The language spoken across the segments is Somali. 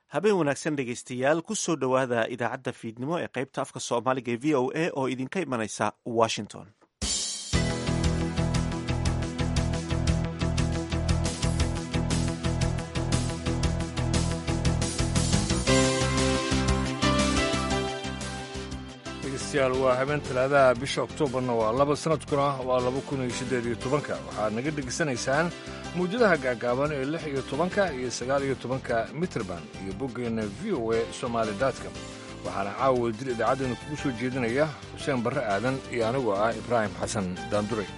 habeen wanaagsan dhegaystayaal ku soo dhowaada idaacadda fiidnimo ee qaybta afka soomaaliga ee v o a oo idinka imanaysa washington dhegeystayaal waa habeen talaadaha bisha oktoobarna waa laba sanadkuna waa laba kun iyo siddeed iyo tobanka waxaad naga dhegaysanaysaan mawjadaha gaagaaban ee lix iyo tobanka iyo sagaal iyo tobanka mitrband iyo boggeenna v o a somaali datcom waxaana caawa dil idaacaddeenu kugu soo jeedinaya xuseen barre aadan iyo anigoo ah ibraahim xasan daanduray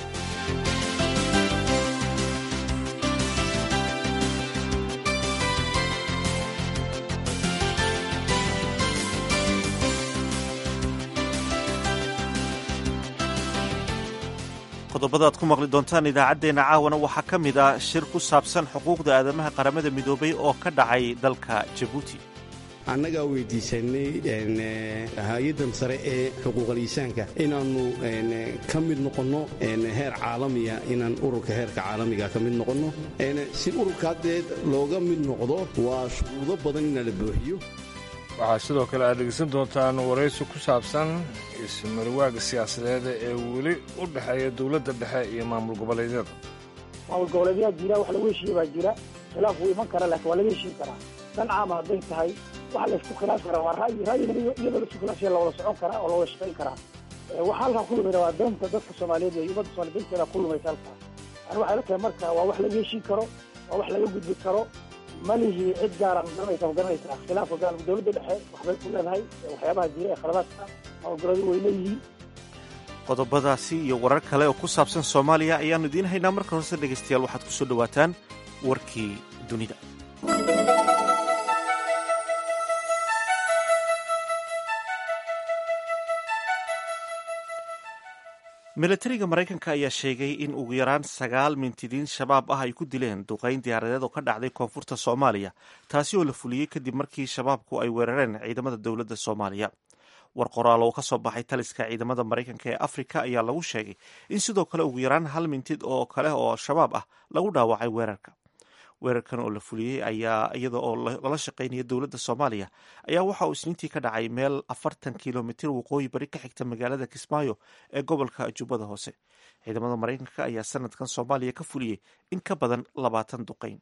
qodobada aad ku maqli doontaan idaacaddeenna caawana waxaa ka mid ah shir ku saabsan xuquuqda aadamaha qaramada midoobay oo ka dhacay dalka jabuuti annagaa weydiisanay hay-addan sare ee xuquuqaliisaanka inaannu ka mid noqonno heer caalamiya inaan ururka heerka caalamiga ka mid noqonno si ururka haddeed looga mid noqdo waa shuruudo badan inaa la buuxiyo waxaa sidoo kale aad dhegeysan doontaan waraysi ku saabsan ismarwaaga siyaasadeed ee weli u dhexeeya dowladda dhexe iyo maamul goboleedyada maamul goboleedyaa jira wax lagu heshiiye baa jira khilaaf wuu iman kara laakiin waa laga heshiin karaa dan caama hadday tahay waxa laysku khilaaf karaa waa ra'yi ra'yigana iyadoo laisku khilaafsaya lawada socon karaa oo lawada shaqayn karaa waxa halkaa ku lumayna waa danta dadka soomaaliyeed iyo ummadda somaaliya danteeda ku lumaysa halkaa yani waxay la tahay marka waa wax laga heshiin karo waa wax laga gudbi karo malihi cid gaara magaranaysa ma garanaysaa khilaafka gaal dowladda dhexe waxbay ku leedahay waxyaabaha jira ee khaladaadka maamulgoleedu way leeyihiin qodobadaasi iyo warar kale oo ku saabsan soomaaliya ayaannu idiin haynaa marka horse dhegaystayaal waxaad ku soo dhowaataan warkii dunida milatariga maraykanka ayaa sheegay in ugu yaraan sagaal mintidiin shabaab ah ay ku dileen duqayn diyaaradeed oo ka dhacday koonfurta soomaaliya taasi oo la fuliyey kadib markii shabaabku ay weerareen ciidamada dowladda soomaaliya war qoraal oo ka soo baxay taliska ciidamada maraykanka ee afrika ayaa lagu sheegay in sidoo kale ugu yaraan hal mintid oo kale oo shabaab ah lagu dhaawacay weerarka weerarkan oo la fuliyey ayaa iyada oo lala shaqaynaya dowladda soomaaliya ayaa waxa uu isniintii ka dhacay meel afartan kilomitir waqooyi bari ka xigta magaalada kismaayo ee gobolka jubbada hoose ciidamada maraykanka ayaa sanadkan soomaaliya ka fuliyey in ka badan labaatan duqayn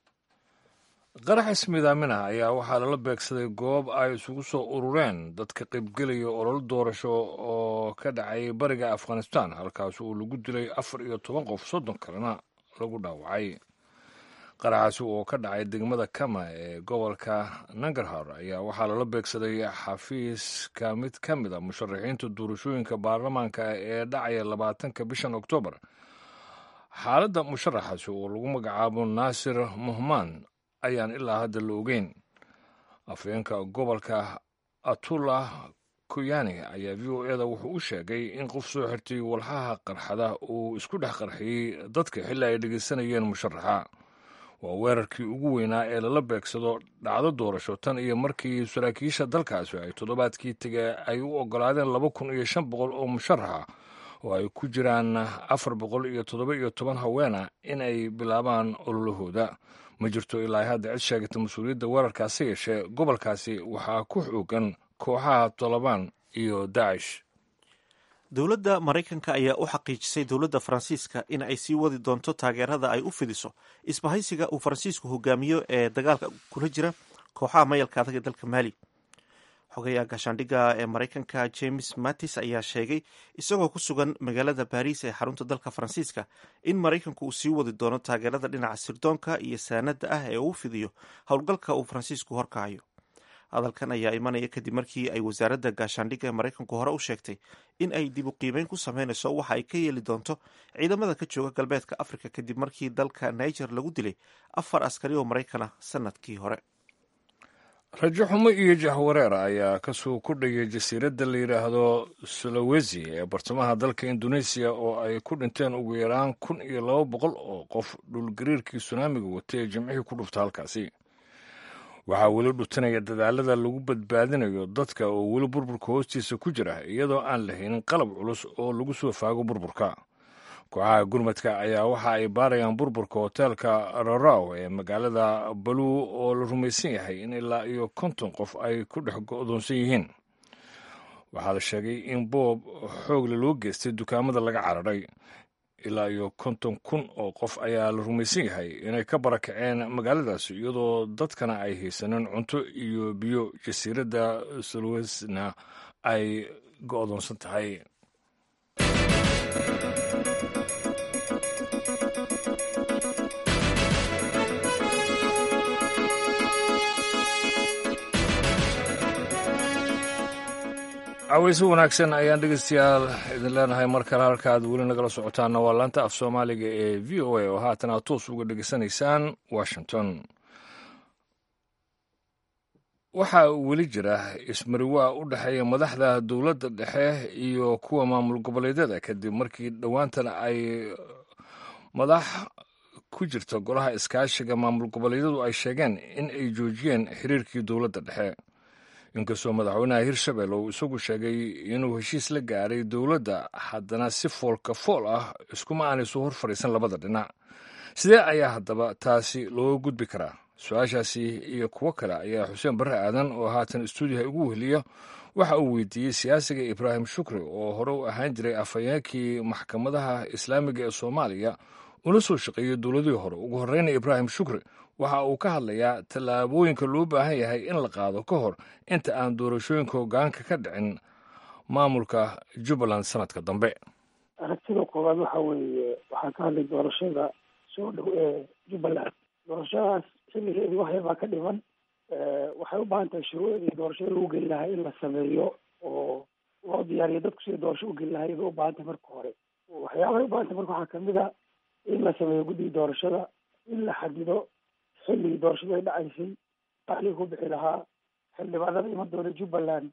qarax ismiidaaminah ayaa waxaa lala beegsaday goob ay isugu soo urureen dadka qaybgelaya ololo doorasho oo ka dhacay bariga afghanistan halkaas uu lagu dilay afar iyo toban qof soddon kalena lagu dhaawacay qaraxaasi oo ka dhacay degmada kama ee gobolka nangarhar ayaa waxaa lala beegsaday xafiiska mid ka mid a musharaxiinta doorashooyinka baarlamaanka ee dhacaya labaatanka bishan oktoobar xaaladda musharaxaasi oo lagu magacaabo naasir muhmaan ayaan ilaa hadda la ogeyn afhayeenka gobolka atullah kuyani ayaa v o eda wuxuu u sheegay in qof soo xirtay walxaha qarxada uu isku dhex qarxiyey dadka xilli ay dhegeysanayeen musharaxa waa weerarkii ugu weynaa ee lala beegsado dhacdo doorasho tan iyo markii saraakiisha dalkaasi ay toddobaadkii tege ay u ogolaadeen laba kun iyo shan boqol oo musharaxa oo ay ku jiraan afar boqol iyo toddoba iyo toban haweena in ay bilaabaan ololahooda ma jirto ilaa hadda cid sheegata mas-uuliyadda weerarkaasi yeeshee gobolkaasi waxaa ku xoogan kooxaha tolobaan iyo daacish dowladda maraykanka ayaa u xaqiijisay dowladda faransiiska in ay sii wadi doonto taageerada ay u fidiso isbahaysiga uu faransiisku hogaamiyo ee dagaalka kula jira kooxaha mayalka adag ee dalka maali xogayaha gaashaandhigga ee maraykanka james mattis ayaa sheegay isagoo ku sugan magaalada baariis ee xarunta dalka faransiiska in maraykanku uu sii wadi doono taageerada dhinaca sirdoonka iyo saanada ah ee uu fidiyo howlgalka uu faransiisku horkacayo hadalkan ayaa imanaya kadib markii ay wasaaradda gaashaandhigga ee maraykanku hore u sheegtay in ay dib u qiimeyn ku sameynayso waxa ay ka yeeli doonto ciidamada ka jooga galbeedka afrika kadib markii dalka niger lagu dilay afar askari oo maraykan ah sanadkii hore rajo xumo iyo jahwareer ayaa kasoo kordhayay jasiiradda la yidhaahdo sulawesi ee bartamaha dalka indoneesiya oo ay ku dhinteen ugu yaraan kun iyo laba boqol oo qof dhulgariirkii sunaamiga watay ee jimcihii ku dhufta halkaasi waxaa weli dhutinaya dadaalada lagu badbaadinayo dadka oo weli burburka hoostiisa ku jira iyadoo aan lahaynin qalab culus oo lagu soo faago burburka kooxaha gurmadka ayaa waxa ay baarayaan burburka hoteelka raraw ee magaalada baluu oo la rumaysan yahay in ilaa iyo konton qof ay ku dhex go'doonsan yihiin waxaa la sheegay in boob xoogle loo geystay dukaamada laga cararay ilaa iyo konton kun oo qof ayaa la rumaysan yahay inay ka barakaceen magaaladaasi iyadoo dadkana ay haysaneen cunto iyo biyo jasiiradda sulwesna ay go'doonsan tahay caweyso wanaagsan ayaan dhegeystayaal idin leenahay mar kale halka aad weli nagala socotaanna waa laanta af soomaaliga ee v o a oo haatan aad toos uga dhegeysanaysaan washington waxaa weli jira ismariwaa u dhexeeya madaxda dowladda dhexe iyo kuwa maamul goboleedyada kadib markii dhowaantan ay madax ku jirta golaha iskaashiga maamul goboleedyadu ay sheegeen in ay joojiyeen xiriirkii dowladda dhexe inkastoo madaxweynaha hirshabelle uu isagu sheegay inuu heshiis la gaaray dowladda haddana si foolka fool ah iskuma aanay soo hor fadhiisan labada dhinac sidee ayaa haddaba taasi looga gudbi karaa su-aashaasi iyo kuwo kale ayaa xuseen barre aadan oo haatan stuudiyaha ugu weheliya waxa uu weydiiyey siyaasiga ibraahim shukri oo hore u ahaan jiray afhayeenkii maxkamadaha islaamiga ee soomaaliya una soo shaqeeyey dowladihii hore ugu horreyna ibraahim shukri waxa uu ka hadlayaa tallaabooyinka loo baahan yahay in la qaado ka hor inta aan doorashooyinka hoggaanka ka dhicin maamulka jubbaland sanadka dambe aragtida koowaad waxa weeye waxaa ka hadlay doorashada soo dhow ee jubbaland doorashadaas xilligeedii wax yar baa ka dhiman waxay u baahan tahay shuruucdii doorashada lagu geli lahaa in la sameeyo oo loo diyaariyo dadku sida doorasho u geli lahay bay u baahan tahay marka hore waxyaabahay u baahan tahay marka waxaa kamid a in la sameeyo guddiga doorashada in la xadido xilligii doorashadu ay dhacaysay qaaliga ku bixi lahaa xildhibaanada iman doona jubbaland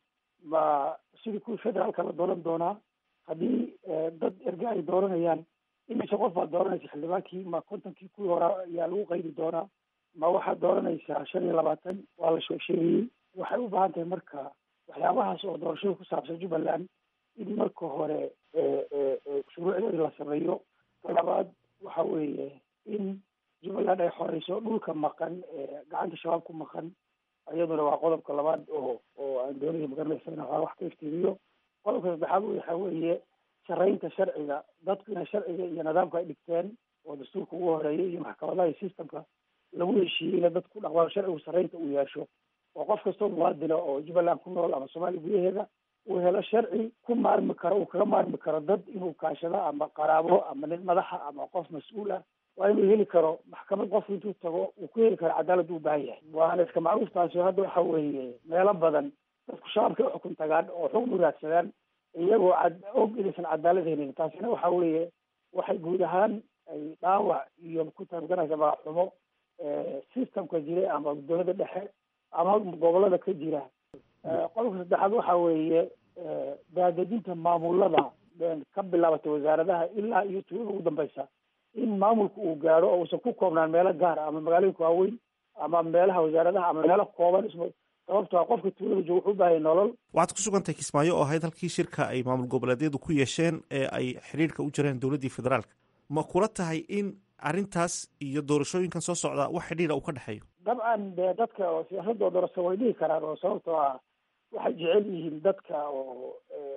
ma sidii kuwii federaalka la dooran doonaa haddii dad erge ay dooranayaan imise qof baad dooranaysa xildhibaankii ma kontonkii kuwii hore ayaa lagu qaydi doonaa ma waxaad dooranaysaa shan iyo labaatan waa la sheeg sheegayey waxay u baahan tahay marka waxyaabahaas oo doorashada ku saabsan jubbaland in marka hore shuruucdeeda la sameeyo talabaad waxa weeye in jubbaland ay xoreyso dhulka maqan ee gacanta shabaab ku maqan iyaduna waa qodobka labaad oo oo aan doonaya magaranaysa in wax ka iftiimiyo qodobka saddexaad waxa weeye saraynta sharciga dadku inay sharciga iyo nidaamka ay dhigteen oo dastuurka ugu horeeyay iyo maxkamadaha iyo systemka lagu heshiiyey ina dadku dhaqmaan sharcigu saraynta uu yeesho oo qof kastoo muwaadina oo jubbaland ku nool ama soomaaliya gudaheeda uu helo sharci ku maarmi karo uu kaga maarmi karo dad inuu kaashado ama qaraabo ama nin madaxa ama qof mas-uul ah waa inuu heli karo maxkamad qofku intuu tago uu ku heli karo cadaalad u baahan yahay waana iska macruuftaasi hadda waxa weeye meelo badan dadku shabaabkay uxukun tagaan oo xukun u raadsadaan iyagoo cad og inaysan cadaalad helin taasina waxa weeye waxay guud ahaan ay dhaawac iyo ku taabganaysa magaxumo systemka jira ama dowladda dhexe ama gobolada ka jira qodobka saddexaad waxa weeye daadejinta maamulada ka bilaabatay wasaaradaha ilaa iyo tuulada ugu dambeysa in maamulka uu gaadho oo uusan ku koobnaan meelo gaar ah ama magaalooyinka waaweyn ama meelaha wasaaradaha ama meelo kooban isma sababto a qofka tuulada jooga wuxuu u baahaya nolol waxaad ku sugantahay kismaayo oo ahayd halkii shirka ay maamul goboleedyadu ku yeesheen ee ay xidhiirka u jireen dowladdii federaalka ma kula tahay in arrintaas iyo doorashooyinkan soo socda wax xidhiira uu ka dhexeeyo dabcan dee dadka oo siyaasadoo doorasho way dhihi karaan oo sababtoo ah waxay jecel yihiin dadka oo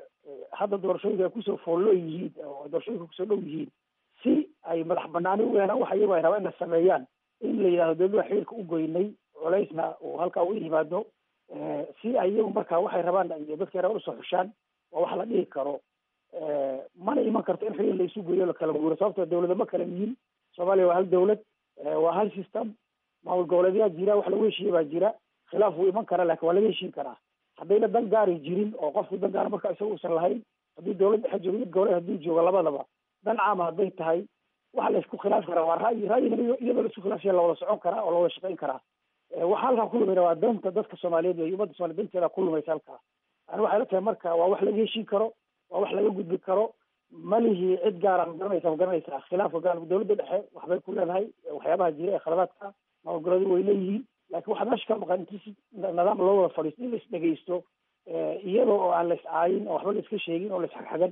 hadda doorashooyinka ay kusoo foollo yihiin oo doorashooyinka kusoo dhow yihiin si ay madax banaani u helaan waxa iyagu ay rabaa in la sameeyaan in la yidhahdo dowladda xiriirka u goynay culaysna uu halkaa u yimaado si ay iyagu markaa waxay rabaan iyo dadkay rabaan usoo xushaan waa wax la dhihi karo mana iman karto in xiriir la isu geeyo lakala guuro sababtoo dawlada ma kala yihiin soomaaliya waa hal dawlad waa hal system maamul goboleedyaa jira wax lagu heshiiye baa jira khilaaf wuu iman karaa lakin waa laga heshiin karaa haddayna dan gaari jirin oo qofku dan gaara marka isaga uusan lahayn haddii dawlad dhexe joogo mid goboleed hadduu joogo labadaba dan caama hadday tahay waxa la isku khilaafi karaa waa ra'yi ra'yigana iyadoo la isku khilaafsaya lawada socon karaa oo lawada shaqayn karaa waxaa halkaa ku lumayna waa danta dadka soomaaliyeed iyo ummadda somaaliya danteeda ku lumaysa halkaa ani waxay la tahay marka waa wax laga heshiin karo waa wax laga gudbi karo malihii cid gaara magaranaysa magaranaysaa khilaafka gaar dawladda dhexe waxbay ku leedahay waxyaabaha jira ee khaladaadka maamul goboleedu way leeyihiin laakiin waxaa meesha ka maqan inti si nidaam loo wada fadhiisto in la isdhegaysto iyadoo oo aan la is caayin oo waxba la iska sheegin oo la isxagxagan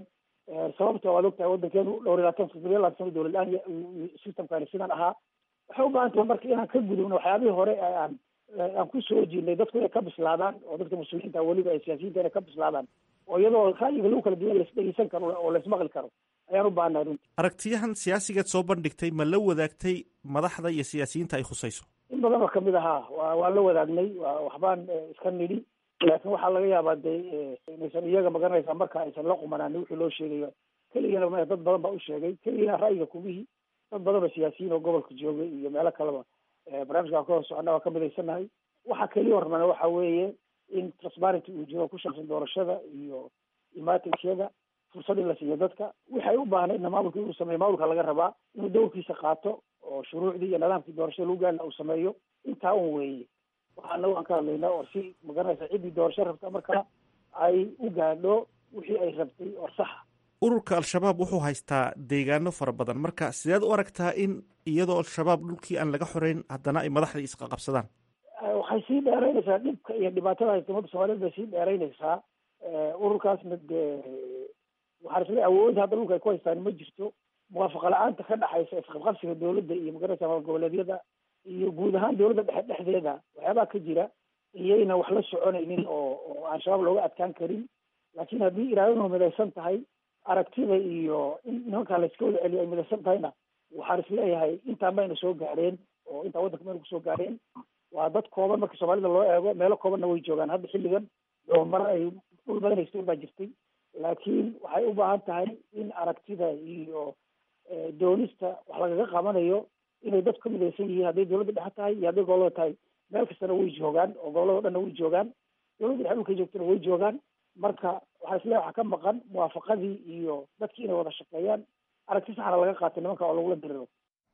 sababta waad ogtahay waddankeenu dhowr iyo labaatan sano labaatan sano dowlad la-aan systemkani sidan ahaa waxay u baahan tahay marka inaan ka gudubno waxyaabihii hore aan aan ku soo jirnay dadku inay ka bislaadaan oo dadka mas-uuliyiinta weliba ay siyaasiyiinta inay ka bislaadaan oo iyadoo ra'yiga lagu kala duwan laisdhegeysan karo oo laismaqli karo ayaan u baahannahay runti aragtiyahan siyaasigeed soo bandhigtay ma la wadaagtay madaxda iyo siyaasiyiinta ay khusayso in badan oo kamid ahaa wa waan la wadaagnay waxbaan iska nidhi laakiin waxaa laga yaabaa dee inaysan iyaga magaranaysaa marka aysan la qumanaanin wixii loo sheegayo keligana ma dad badan baa u sheegay keligana ra'yiga kumihii dad badan oo siyaasiyiin oo gobolka joogay iyo meelo kaleba barnaamijka ka hor socona waa ka midaysanahay waxaa keliya hormana waxa weeye in transparency uu jiro ku saabsan doorashada iyo imaatinsyada fursad in la siiyo dadka waxay u baahnaydna maamulka inuu sameeyo maamulka laga rabaa inuu dowrkiisa qaato oo shuruucdii iyo nidaamkii doorashada lagu gaarna uu sameeyo intaa un weeye waxa anagu aan ka hadlaynaa oo si magaranaysa ciddii doorasho rabta markaa ay u gaadho wixii ay rabtay oo saxa ururka al-shabaab wuxuu haystaa deegaano fara badan marka sideed u aragtaa in iyadoo al-shabaab dhulkii aan laga xoreyn haddana ay madaxdii isqaqabsadaan waxay sii dheeraynaysaa dhibka iyo dhibaatada haysta ummadda soomaaliyed bay sii dheeraynaysaa ururkaasna dee waxaan isle awood hadda dhulka ay ku haystaan ma jirto muwaafaqa la-aanta ka dhaxaysa isqabqabsiga dowladda iyo magaranaysa maal goboleedyada iyo guud ahaan dowladda dhexe dhexdeeda waxyaabaha ka jira iyayna wax la soconaynin oo oo aan shabaab looga adkaan karin laakiin haddii iraadadu midaysan tahay aragtida iyo in nimankaa layska wada celiyo ay midaysan tahayna waxaan isleeyahay intaan mayna soo gaadheen oo intaa waddanka mayna kusoo gaadheen waa dad kooban marka soomaalida loo eego meelo koobanna way joogaan hadda xilligan doomar ay dhul badan haysteen baa jirtay laakiin waxay u baahan tahay in aragtida iyo doonista wax lagaga qabanayo inay dadku ka midaysan yihiin hadday dowladda dhexe tahay iyo hadday gobolada tahay meel kastana way joogaan oo gobolada o dhanna way joogaan dowladda dhexe dhulkay joogtana way joogaan marka waxaa isleeyahay waxaa ka maqan muwaafaqadii iyo dadkii inay wada shaqeeyaan aragti saxna laga qaatay nimanka oo lagula diriro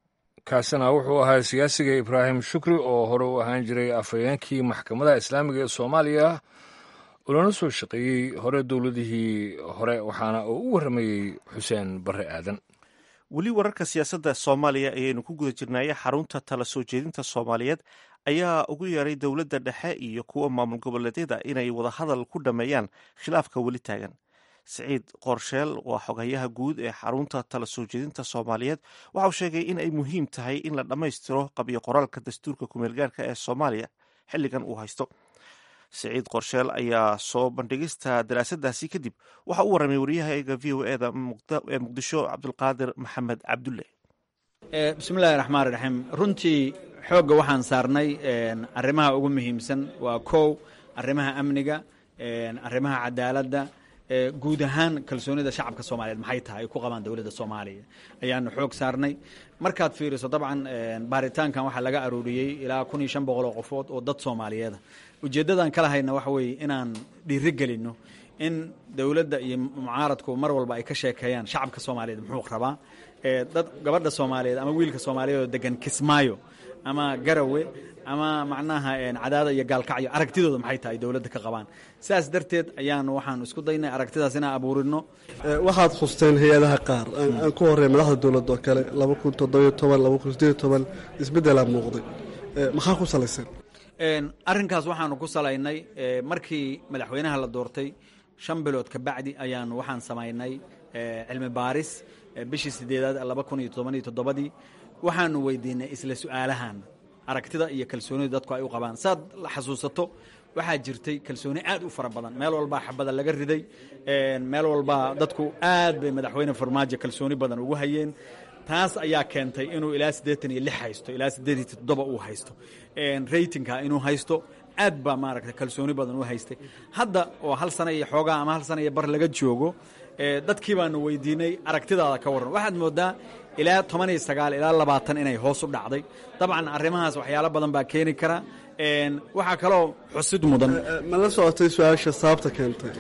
kaasina wuxuu ahaa siyaasiga ibraahim shukri oo hore u ahaan jiray afhayeenkii maxkamadaha islaamiga ee soomaaliya ulana soo shaqeeyey hore dowladihii hore waxaana uu u warramayey xuseen barre aadan weli wararka siyaasadda soomaaliya ayaynu ku guda jirnaaye xarunta tala soo jeedinta soomaaliyeed ayaa ugu yeeray dowladda dhexe iyo kuwa maamul goboleedyada inay wadahadal ku dhammeeyaan khilaafka weli taagan siciid qorsheel waa xoghayaha guud ee xarunta tala soo jeedinta soomaaliyeed waxauu sheegay in ay muhiim tahay in la dhammaystiro qabyo qoraalka dastuurka kumeelgaarka ee soomaaliya xilligan uu haysto siciid qorsheel ayaa soo bandhigista daraasadaasi kadib waxa u warramay waryahaga v o eda ee muqdisho cabdulqaadir maxamed cabdulle bismillahi raxmaan raxiim runtii xoogga waxaan saarnay arrimaha ugu muhiimsan waa kow arrimaha amniga arrimaha cadaaladda guud ahaan kalsoonida shacabka soomaaliyeed maxay tahay ay ku qabaan dowladda soomaaliya ayaanu xoog saarnay markaad fiiriso dabcan baaritaankan waxaa laga arooriyey ilaa kun iyo shan boqol oo qofood oo dad soomaaliyeeda ujeeddadan kala hayna waxa weeye inaan dhiiri gelinno in dowladda iyo mucaaradku mar walba ay ka sheekeeyaan shacabka soomaaliyeed muxuu rabaa dad gabadha soomaaliyeed ama wiilka soomaaliyeed oo degan kismaayo ama garawe ama macnaha cadaada iyo gaalkacyo aragtidooda maxay tahay dowladda ka qabaan sidaas darteed ayaanu waxaanu isku daynay aragtidaas inaan abuurino waxaad khusteen hay-adaha qaar aan ku horey madaxda dowladda oo kale laba kun toddobiyo toban laba kun sideeyo toban isbeddelaa muuqday maxaa ku salaysan arrinkaas waxaanu ku salaynay markii madaxweynaha la doortay shan bilood ka bacdi ayaanu waxaan samaynay cilmi baaris bishii sideedaad laba kun iyo toban iyo toddobadii waxaanu weydiinay isla su-aalahan aragtida iyo kalsoonida dadku ay u qabaan saad la xasuusato waxaa jirtay kalsooni aad u fara badan meel walbaa xabada laga riday meel walbaa dadku aad bay madaxweyne farmaajo kalsooni badan ugu hayeen taas ayaa keentay inuu ilaa siddeetan iyo lix haysto ilaa siddeed iyo toddoba uu haysto ratingka inuu haysto aad baa maaragta kalsooni badan u haystay hadda oo hal sana iyo xoogaa ama hal sana iyo bar laga joogo dadkii baanu weydiinay aragtidaada ka warran waxaad moodaa ilaa toban iyo sagaal ilaa labaatan inay hoos u dhacday dabcan arrimahaas waxyaalo badan baa keeni kara waxaa kaloo xusid mudan ma la socotay su-aasha sababta keentay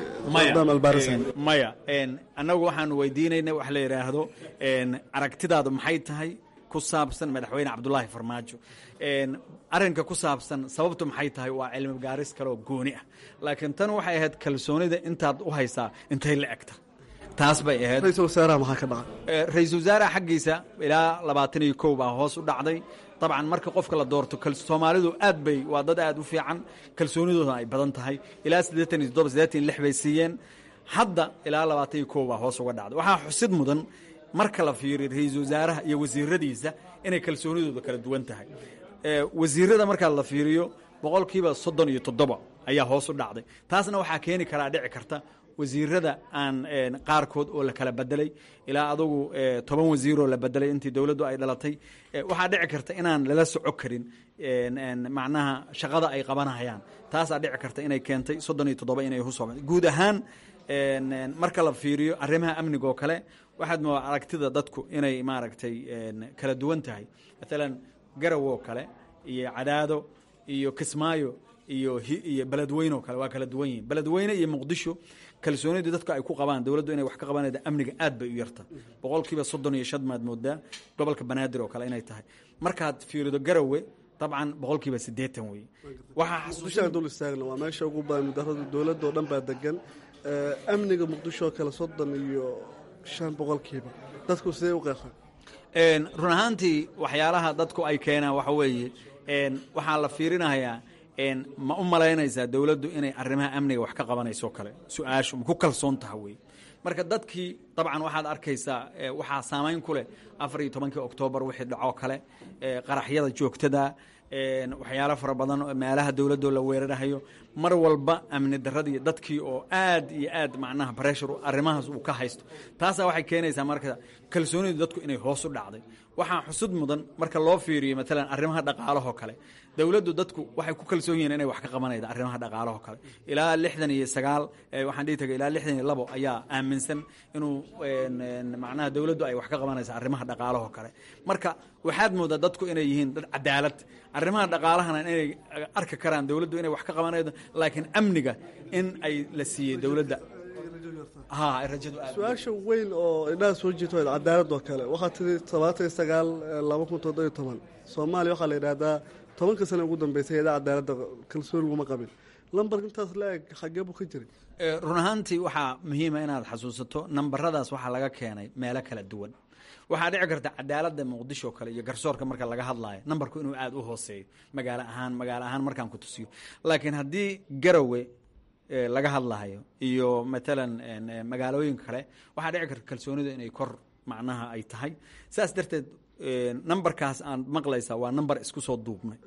maya annagu waxaanu weydiinaynay wax la yidhaahdo aragtidaadu maxay tahay ku saabsan madaxweyne cabdulaahi farmaajo arrinka ku saabsan sababtu maxay tahay waa cilmi gaaris kaleoo gooni ah laakiin tan waxay ahayd kalsoonida intaad u haysaa intay la egta taas bay ahayd ra-iisul wasaaraha maxaa ka dhacay ra-iisul wasaaraha xaggiisa ilaa labaatan iyo kow baa hoos u dhacday dabcan marka qofka la doorto soomaalidu aad bay waa dad aad u fiican kalsoonidooda ay badan tahay ilaa siddeetan iyo toddoba siddeetan iyo lix bay siiyeen hadda ilaa labaatan iyo kow baa hoos uga dhacday waxaa xusid mudan marka la fiiriyo ra-iisul wasaaraha iyo wasiiradiisa inay kalsoonidooda kala duwan tahay wasiirada markaa la fiiriyo boqolkiiba soddon iyo toddoba ayaa hoos u dhacday taasna waxaa keeni karaa dhici karta wasiirada aan qaarkood oo la kala bedelay ilaa adugu toban wasiiroo la bedelay intii dowladdu ay dhalatay waxaa dhici karta inaan lala soco karin macnaha shaqada ay qabanahayaan taasaa dhici karta inay keentay soddon iyo toddoba inay husoo guud ahaan marka la fiiriyo arrimaha amniga oo kale waxaad moodaa aragtida dadku inay maaragtay kala duwan tahay maalan garow oo kale iyo cadaado iyo kismaayo iyo iyo beledweyne oo kale waa kala duwan yihin beledweyne iyo muqdisho kalsoonidii dadku ay ku qabaan dowladdu inay wax ka qabanayda amniga aad bay u yarta boqolkiiba soddon iyo shan maad moodaa gobolka banaadir oo kale inay tahay markaad fiirido garowe dabcan boqolkiiba siddeetan wey muqdishoaan dul istaagna waa meesha ugu badan mudarada dowladda oo dhan baa degan amniga muqdisho oo kale soddon iyo shan boqolkiiba dadku sidee u qeexan run ahaantii waxyaalaha dadku ay keenaan waxa weeye waxaa la fiirinayaa ma u malaynaysaa dowladdu inay arrimaha amniga wax ka qabanayso kale su-aashu ma ku kalsoon taha wey marka dadkii dabcan waxaad arkaysaa waxaa saamayn ku leh afar iyo tobankii oktoobar wixii dhacoo kale qaraxyada joogtada waxyaalo fara badan meelaha dowladoo la weerarahayo mar walba amni daradii dadkii oo aad iyo aad macnaha breshur arrimahaas uu ka haysto taasaa waxay keenaysaa marka kalsoonidu dadku inay hoos u dhacday waxaa xusud mudan marka loo fiiriyo maalan arrimaha dhaqaalahoo kale dowladdu dadku waxay ku kalsoon yihiin inay wax ka qabanayda arrimaha dhaqaalahoo kale ilaa lixdan iyo sagaal waxaan dhihi tagay ilaa lixdan iyo labo ayaa aaminsan inuu macnaha dowladdu ay wax ka qabanaysa arrimaha dhaqaalahoo kale marka waxaad moodaa dadku inay yihiin dad cadaalad arrimaha dhaqaalahana inay arki karaan dowladdu inay wax ka qabanaydo laakiin amniga in ay la siiyey dowladda su-aasha weyn oo indhaha soo jiito cadaalad oo kale waxaa tiri todobaatan iyo sagaal laba kun toddobiyo toban soomaaliya waxaa la yidhaahdaa tobanka sana ugu dambeysay eedaa cadaaladda kalsooni laguma qabin lambar intaas la-eg xagee buu ka jiray run ahaantii waxaa muhiima inaad xasuusato nambaradaas waxaa laga keenay meelo kala duwan waxaa dhici karta cadaaladda muqdisho kale iyo garsoorka marka laga hadlaayo nambarku inuu aada u hooseeyo magaalo ahaan magaalo ahaan markaan ku tusiyo laakiin haddii garowe laga hadlahayo iyo matalan magaalooyinka kale waxaa dhici karta kalsoonida inay kor macnaha ay tahay saas darteed numberkaas aan maqlaysaa waa number isku soo duubnay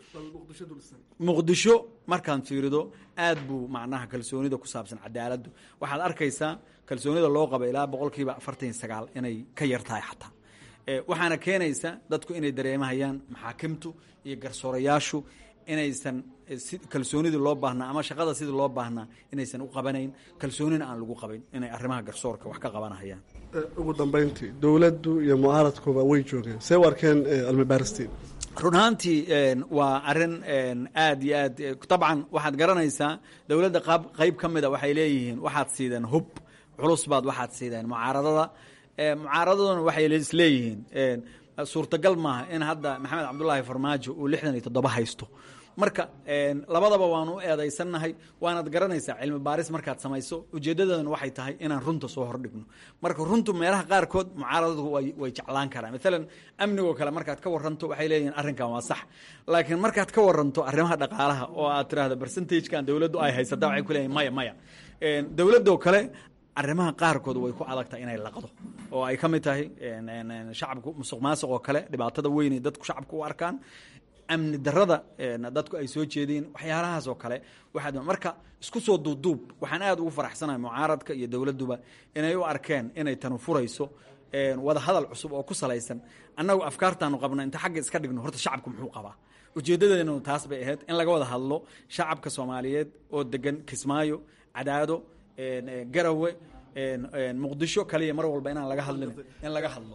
muqdisho markaan fiirido aad buu macnaha kalsoonida ku saabsan cadaaladdu waxaad arkaysaa kalsoonida loo qaba ilaa boqolkiiba afartan iyo sagaal inay ka yar tahay xataa waxaana keenaysa dadku inay dareemahayaan maxaakimtu iyo garsoorayaashu inaysan kalsoonidii loo baahnaa ama shaqada sidii loo baahnaa inaysan u qabanayn kalsoonina aan lagu qabin inay arrimaha garsoorka wax ka qabanahayaan ugu dambeyntii dowladdu iyo mucaaradkuba way joogeen see u arkeen cilmibaaristiin run ahaantii waa arin aad iyo aad dabcan waxaad garanaysaa dowladda qaab qeyb ka mida waxay leeyihiin waxaad siideen hub culus baad waxaad siideen mucaaradada mucaaradaduna waxay isleeyihiin suurtagal maaha in hadda maxamed cabdulaahi farmaajo uu lixdan iyo toddoba haysto marka labadaba waanu u eedaysannahay waanaad garanaysaa cilmi baaris markaad samayso ujeeddadana waxay tahay inaan runta soo hordhigno marka runtu meelaha qaarkood mucaaradadu way jeclaan karaan maalan amnigoo kale markaad ka waranto waxay leeyihiin arrinkan waa sax laakiin markaad ka waranto arrimaha dhaqaalaha oo aad tiraahdo percentagekan dowladdu ay haysata waxay ku leeyihin maya maya dowladdoo kale arrimaha qaarkood way ku adagtahay inay laqdo oo ay ka mid tahay shacabku musuq maasuq oo kale dhibaatada weynay dadku shacabku u arkaan amni darada dadku ay soo jeediin waxyaalahaas oo kale waxaad marka isku soo duubduub waxaan aad ugu faraxsanahay mucaaradka iyo dowladduba inay u arkeen inay tanu furayso wada hadal cusub oo ku salaysan annagu afkaartaanu qabna inta xagga iska dhigno horta shacabku muxuu qabaa ujeeddadeenu taas bay ahayd in laga wada hadlo shacabka soomaaliyeed oo degan kismaayo cadaado garawe muqdisho kaliya mar walba inaan laga hadlin in laga hadlo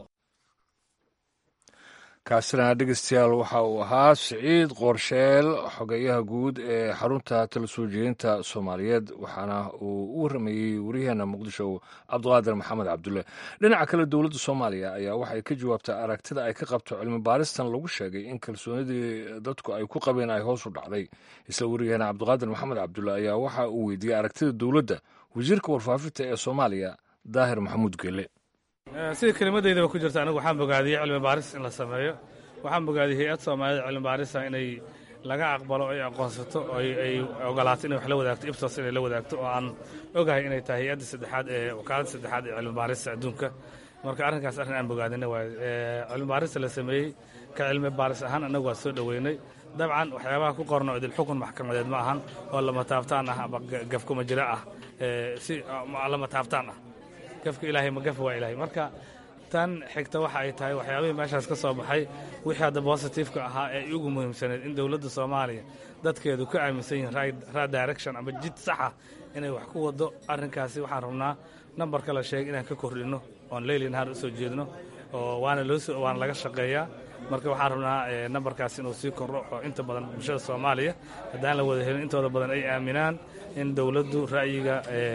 kaasina dhegeystayaal waxa uu ahaa siciid qoorsheel xogeyaha guud ee xarunta tala soo jeedinta soomaaliyeed waxaana uu u warramayey wariyaheena muqdisho cabdiqaadir maxamed cabdulle dhinaca kale dowladda soomaaliya ayaa waxay ka jawaabtay aragtida ay ka qabto cilmi baaristan lagu sheegay in kalsoonidii dadku ay ku qabeen ay hoos u dhacday isla wariyaheena cabdiqaadir maxamed cabdulle ayaa waxa uu weydiiyey aragtida dowladda wasiirka warfaafinta ee soomaaliya daahir maxamuud gele sida kelimadeydaba ku jirta anigu waxaan bogaadiyey cilmi baaris in la sameeyo waxaan bogaadiyey hay-ad soomaaliyed cilmi baarisa inay laga aqbalo ay aqoonsato ay ogolaato inay wax la wadaagto ibsos inay la wadaagto oo aan ogahay inay tahay hay-adda saddexaad ee wakaaladda saddexaad ee cilmi baarista adduunka marka arrinkaas arrin aan bogaadina waay cilmi baarista la sameeyey ka cilmi baaris ahaan annagu waa soo dhoweynay dabcan waxyaabaha ku qorno idilxukun maxkamadeed ma ahan oo lama taabtaan ah ama gafkuma jira ah si lama taabtaan ah gafka ilaahay ma gafa waa ilaahay marka tan xigta waxa ay tahay waxyaabihii meeshaas ka soo baxay wixii hadda bositifeka ahaa ee ugu muhiimsaneed in dowladda soomaaliya dadkeedu ka aaminsan yihiin right direction ama jid saxa inay wax ku wado arrinkaasi waxaan rabnaa nambarka la sheegay inaan ka kordhinno oon leyli nahaar u soo jeedno oo waana loo waana laga shaqeeyaa marka waxaan rabnaa nambarkaas inuu sii kordho oo inta badan bulshada soomaaliya haddaan la wada helin intooda badan ay aaminaan in dowladdu ra'yiga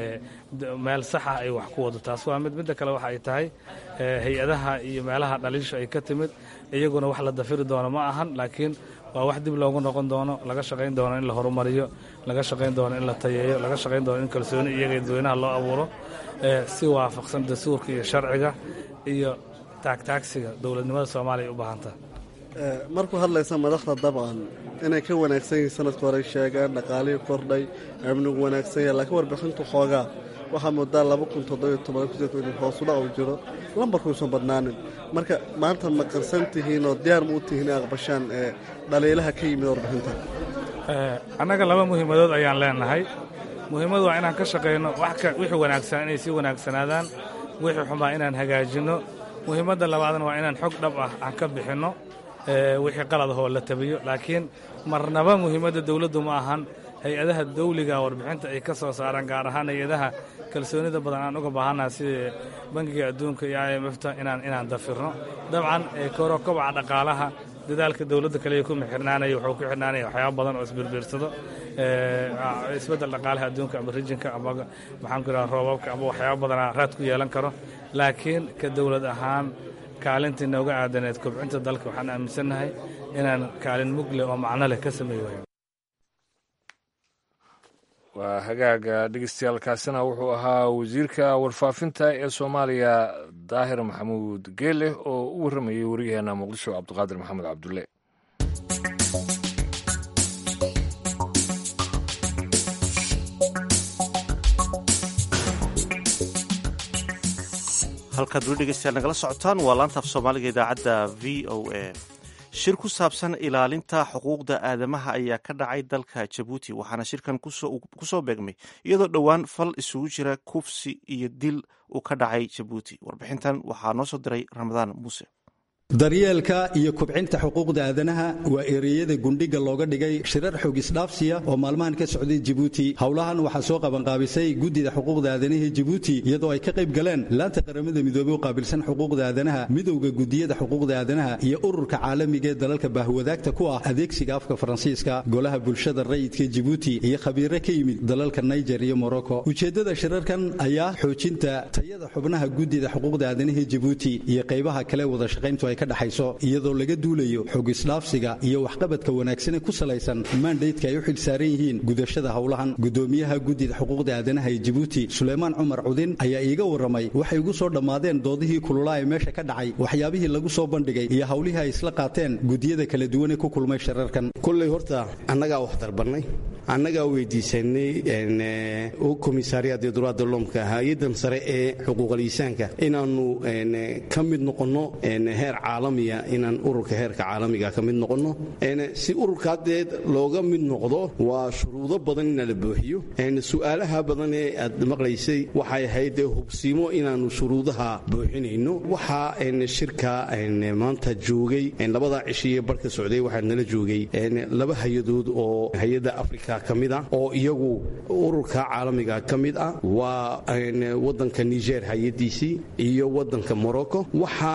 meel saxa ay wax ku wado taas waa mid midda kale waxa ay tahay hay-adaha iyo meelaha dhaliisha ay ka timid iyaguna wax la dafiri doono ma ahan laakiin waa wax dib loogu noqon doono laga shaqayn doono in la horumariyo laga shaqayn doono in la tayeeyo laga shaqayn doono in kalsooni iyaga dadweynaha loo abuuro si waafaqsan dastuurka iyo sharciga iyo taagtaagsiga dowladnimada soomaaliya ay u baahantaha markuu hadlaysa madaxda dabcan inay ka wanaagsan yihiin sanadka hore sheegeen dhaqaalihii kordhay amnigu wanaagsan yahay laakiin warbixintu xoogaa waxaa moodaa laba kun toddobiyo toban in hoosudhac uu jiro lambarkuusan badnaanin marka maanta ma qarsan tihiin oo diyaar ma u tihiin inay aqbashaan dhaliilaha ka yimid warbixinta annaga laba muhiimadood ayaan leenahay muhiimadu waa inaan ka shaqayno wixii wanaagsan inay sii wanaagsanaadaan wixii xumaa inaan hagaajinno muhiimadda labaadna waa inaan xog dhab ah aan ka bixinno wixii qaladahoo la tabiyo laakiin marnaba muhiimadda dowladdu ma ahan hay-adaha dawliga warbixinta ay ka soo saaraan gaar ahaan hay-adaha kalsoonida badan aan uga baahannaha sida bangiga adduunka iyo i m fta inaan inaan dafirno dabcan koro kobaca dhaqaalaha dadaalka dowladda kaliya kuma xirnaanaya wuxuu ku xirnaanaya waxyaaba badan oo isbirbiirsado isbeddel dhaqaalaha adduunka ama rijinka ama maxaan ku idhaha roobabka ama waxyaaba badanaa raad ku yeelan karo laakiin ka dowlad ahaan kaalintii nooga aadaneed kobcinta dalka waxaan aaminsannahay inaan kaalin mugle oo macno leh ka sameey waayo waa hagaaga dhegeystayaaalkaasina wuxuu ahaa wasiirka warfaafinta ee soomaaliya daahir maxamuud geele oo u warramayay waryaheena muqdisho cabdiqaadir maxamed cabdulle halkaad weli dhegeystayaal nagala socotaan waa laantaaf soomaaliga idaacadda v o a shir ku saabsan ilaalinta xuquuqda aadamaha ayaa ka dhacay dalka jabuuti waxaana shirkan ku soo beegmay iyadoo dhowaan fal isugu jira kufsi iyo dil uu ka dhacay jabuuti warbixintan waxaa noo soo diray ramadaan muuse daryeelka iyo kubcinta xuquuqda aadanaha waa ereyada gundhiga looga dhigay shirar xoog isdhaafsiya oo maalmahan ka socday jibuuti howlahan waxaa soo qabanqaabisay guddida xuquuqda aadanaha jibuuti iyadoo ay ka qayb galeen laanta qaramada midoobey u qaabilsan xuquuqda aadanaha midowda gudiyada xuquuqda aadanaha iyo ururka caalamiga ee dalalka baahwadaagta ku ah adeegsiga afka faransiiska golaha bulshada rayidka jibuuti iyo khabiire ka yimid dalalka niger iyo morocco ujeeddada shirarkan ayaa xoojinta tayada xubnaha guddida xuquuqda aadanaha jibuuti iyo qaybaha kale wada shaqayntu ay dhexayso iyadoo laga duulayo xog isdhaafsiga iyo waxqabadka wanaagsan ee ku salaysan maandaydka ay u xil saaran yihiin gudashada howlahan gudoomiyaha guddida xuquuqda aadanaha ee jibuuti suleymaan cumar cudin ayaa iiga warramay waxay ugu soo dhammaadeen doodihii kululaa ee meesha ka dhacay waxyaabihii lagu soo bandhigay iyo howlihii ay isla qaateen gudiyada kala duwan ee ku kulmay shirarkan kulley horta annagaa wax darbannay annagaa weydiisanay komisaariyaad ee duraadda loomka hay-adan sare ee xuquuqaliisaanka inaannu ka mid noqonno heer caalamiya inaan ururka heerka caalamiga ka mid noqonno si ururka haddeed looga mid noqdo waa shuruudo badan inaa la buuxiyo su'aalaha badan ee aad maqlaysay waxay ahayd hubsiimo inaannu shuruudaha buuxinayno waxaa shirka maanta joogay labadaa cishiiee barka socday waxaa nala joogay laba hay-adood oo hay-adda afrika ka mid ah oo iyagu ururka caalamiga ka mid ah waa waddanka niger hay-adiisii iyo waddanka morocco waxa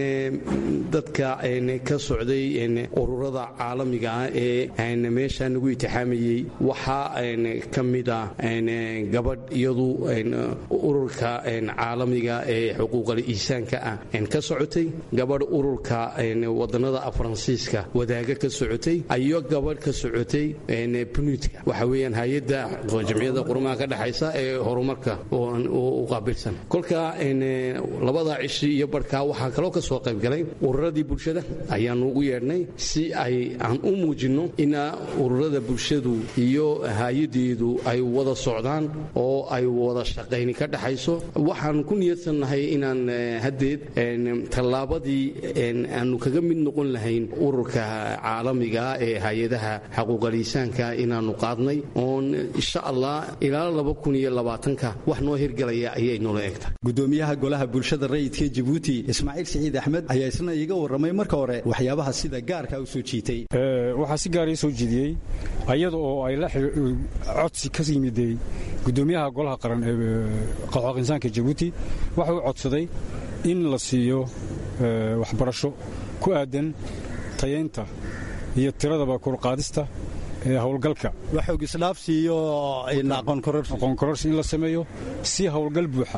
dadka ka socday ururada caalamiga ah ee meesha nagu itixaamayey waxaa ka mid ah gabadh iyadu ururka caalamiga ee xuquuqal iisaanka ah ka socotay gabadh ururka wadannada faransiiska wadaaga ka socotay iyo gabadh ka socotay bunuudka waxa weeyaan hay-adda jamciyadda qurumaha ka dhexaysa ee horumarka u qaabilsan kolka labada cishi iyo barhkaa waxaa kaloo ka soo qaybgalay ururadii bulshada ayaannu ugu yeedhnay si ay aan u muujinno ina ururada bulshadu iyo hay-adeedu ay wada socdaan oo ay wada shaqayni ka dhaxayso waxaan ku niyadsannahay inaan haddeed tallaabadii aanu kaga mid noqon lahayn ururka caalamiga ee hay-adaha xaquuqaliisaanka inaannu qaadnay oon insha allah ilaa laba kun iyo labaatanka wax noo hirgalaya ayay noola egta gudoomiyaha golaha bulshada rayidka jabuuti ismaaciil siciid axmed ayaa isna iiga warramay marka hore waxyaabaha sida gaarka u soo jiitay waxaa si gaara ii soo jiidiyey ayada oo ay la codsi ka yimiday gudoomiyaha golaha qaran ee qaxooq insaanka jabuuti waxa uu codsaday in la siiyo waxbarasho ku aadan tayaynta iyo tiradaba kurqaadista ee howlgalka waxoogisdhaafsiiyo aqoon kororsi in la sameeyo si howlgal buuxa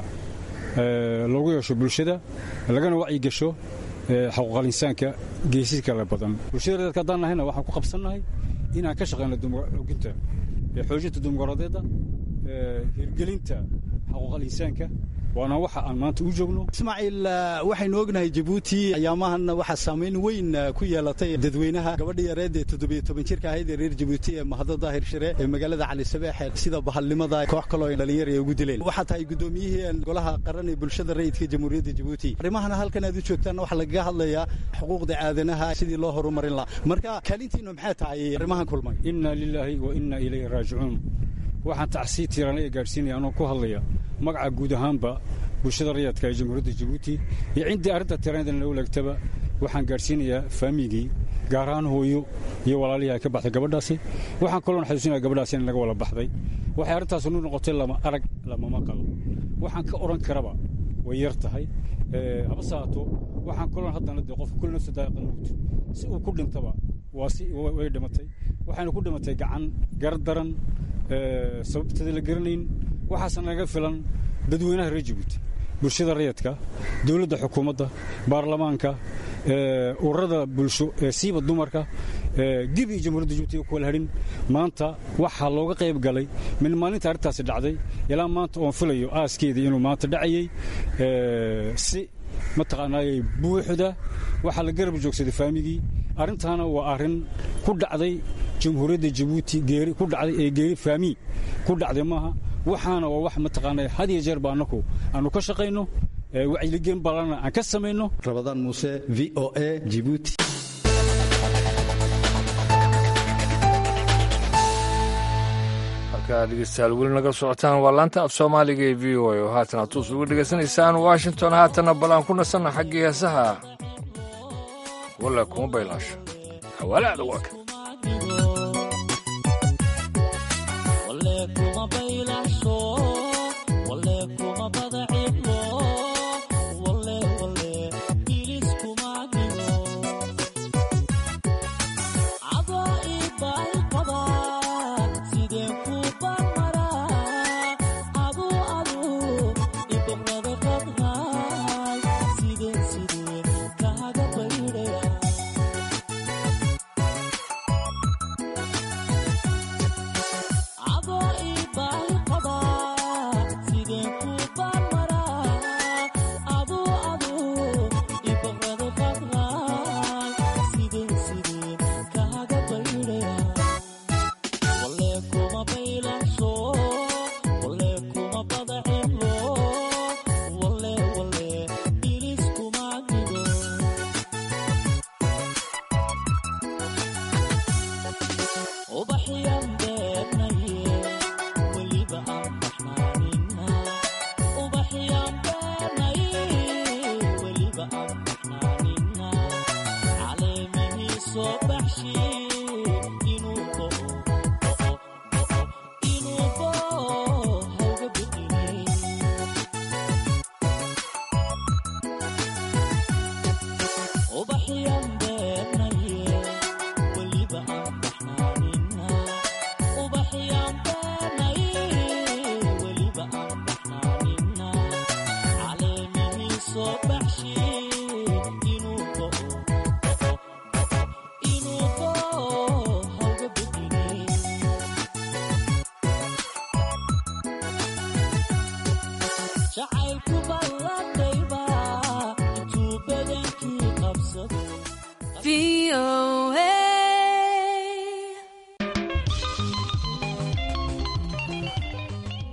loogu yeesho bulshada lagana wacyigasho xaquuqal insaanka geesi kale badan bulshada reerka haddaan nahayna waxaan ku qabsannahay inaan ka shaqayno oginta xoojinta dimuqraadiyadda hirgelinta xaquuqal insaanka waana waxa aan maanta u joogno ismaaciil waxaynu ognahay jabuuti ayaamahan waxaa saamayn weyn ku yeelatay dadweynaha gabadha yareed ee toddobiyo toban jirka ahayd ee reer jabuuti ee mahado daahir shire ee magaalada cali sabeexe sida bahalnimada koox kaloo dhalinyar ay ugu dileen waxaa tahay gudoomiyihii golaha qaran ee bulshada rayidka jamhuuriyadda jabuuti arrimahana halkan aad u joogtaan waxaa lagaga hadlayaa xuquuqda aadanaha sidii loo horumarin laha marka kaalintiinu maxay tahay arrimahan kulmay inna lilaahi wa inna ilayhi raajicuun waxaan tacsii tiirana ee gaadhsiinaya anoo ku hadlaya magaca guud ahaanba bulshada rayadka ee jamhuuriyadda jabuuti iyo ciddii arrinta tiiraanadan loo leegtaba waxaan gaadhsiinayaa faamigii gaar ahaan hooyo iyo walaalihii ay ka baxday gabadhaasi waxaan kaloon xasuusinaya gabadhaasi in laga wala baxday waxay arrintaas nu noqotay lama arag lamama qalo waxaan ka odhan karaba way yar tahay habase haato waxaan kaloon haddana dee qofka kulli nafsa daa'iqa mawt si uu ku dhintaba waa si way dhimatay waxayna ku dhimatay gacan gardaran sababteeda la garanayn waxaasna naga filan dadweynaha reer jabuuti bulshada rayadka dowladda xukuumadda baarlamaanka ururada bulsho ee siiba dumarka dib iyo jamhuuriyadda jabuuti ku wala hadhin maanta waxaa looga qayb galay min maalinta arrintaasi dhacday ilaa maanta oon filayo aaskeedii inuu maanta dhacayey si mataqaanaayey buuxda waxaa la garab joogsaday faamigii arrintaana waa arrin ku dhacday jamhuuriyadda jabuuti geeri ku dhacday ee geeri faami ku dhacday maaha waxaana waa wax mataqaanaa had iyo jeer ba annaku aanu ka shaqayno wacyiligeen balana aan ka samayno rabadaan muuse v o a jibuuti halkaa dhegeystayaal weli naga socotaan waa laanta af soomaaliga ee v o a oo haatan aad tuus uga dhegaysanaysaan washington haatanna bal aan ku nasanna xaggii heesaha walla kuma baylaasho xawaalaada waa kan Abo i bal qaba sideen ku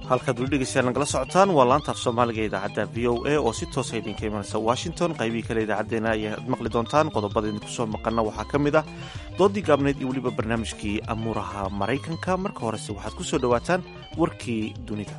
halkaad weli dhegeystayaal nagala socotaan waa laantaaf soomaaliga idaacadda v o a oo si toosa idinka imanaysa washington qaybihii kale idaacaddeenna ayaad maqli doontaan qodobada idinku soo maqana waxaa ka mid ah doodii gaabneyd iyo weliba barnaamijkii amuuraha maraykanka marka horese waxaad ku soo dhowaataan warkii dunida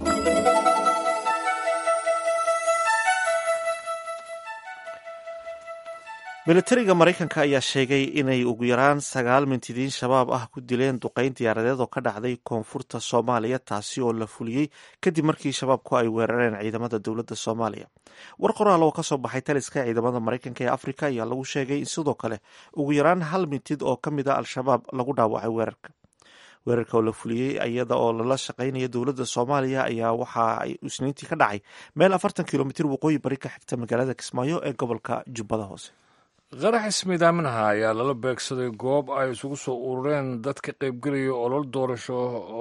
militariga maraykanka ayaa sheegay inay ugu yaraan sagaal mintidiin shabaab ah ku dileen duqayn diyaaradeed oo ka dhacday koonfurta soomaaliya taasi oo la fuliyey kadib markii shabaabku ay weerareen ciidamada dowladda soomaaliya war qoraal oo kasoo baxay taliska ciidamada maraykanka ee afrika ayaa lagu sheegay in sidoo kale ugu yaraan hal mintid oo ka mid a al-shabaab lagu dhaawacay weerarka weerarka oo la fuliyey iyada oo lala shaqaynaya dowladda soomaaliya ayaa waxa ay isniintii ka dhacay meel afartan kilomitir waqooyi bari ka xigta magaalada kismaayo ee gobolka jubbada hoose qarax ismiidaaminaha ayaa lala beegsaday goob ay isugu soo urureen dad ka qaybgelaya olol doorasho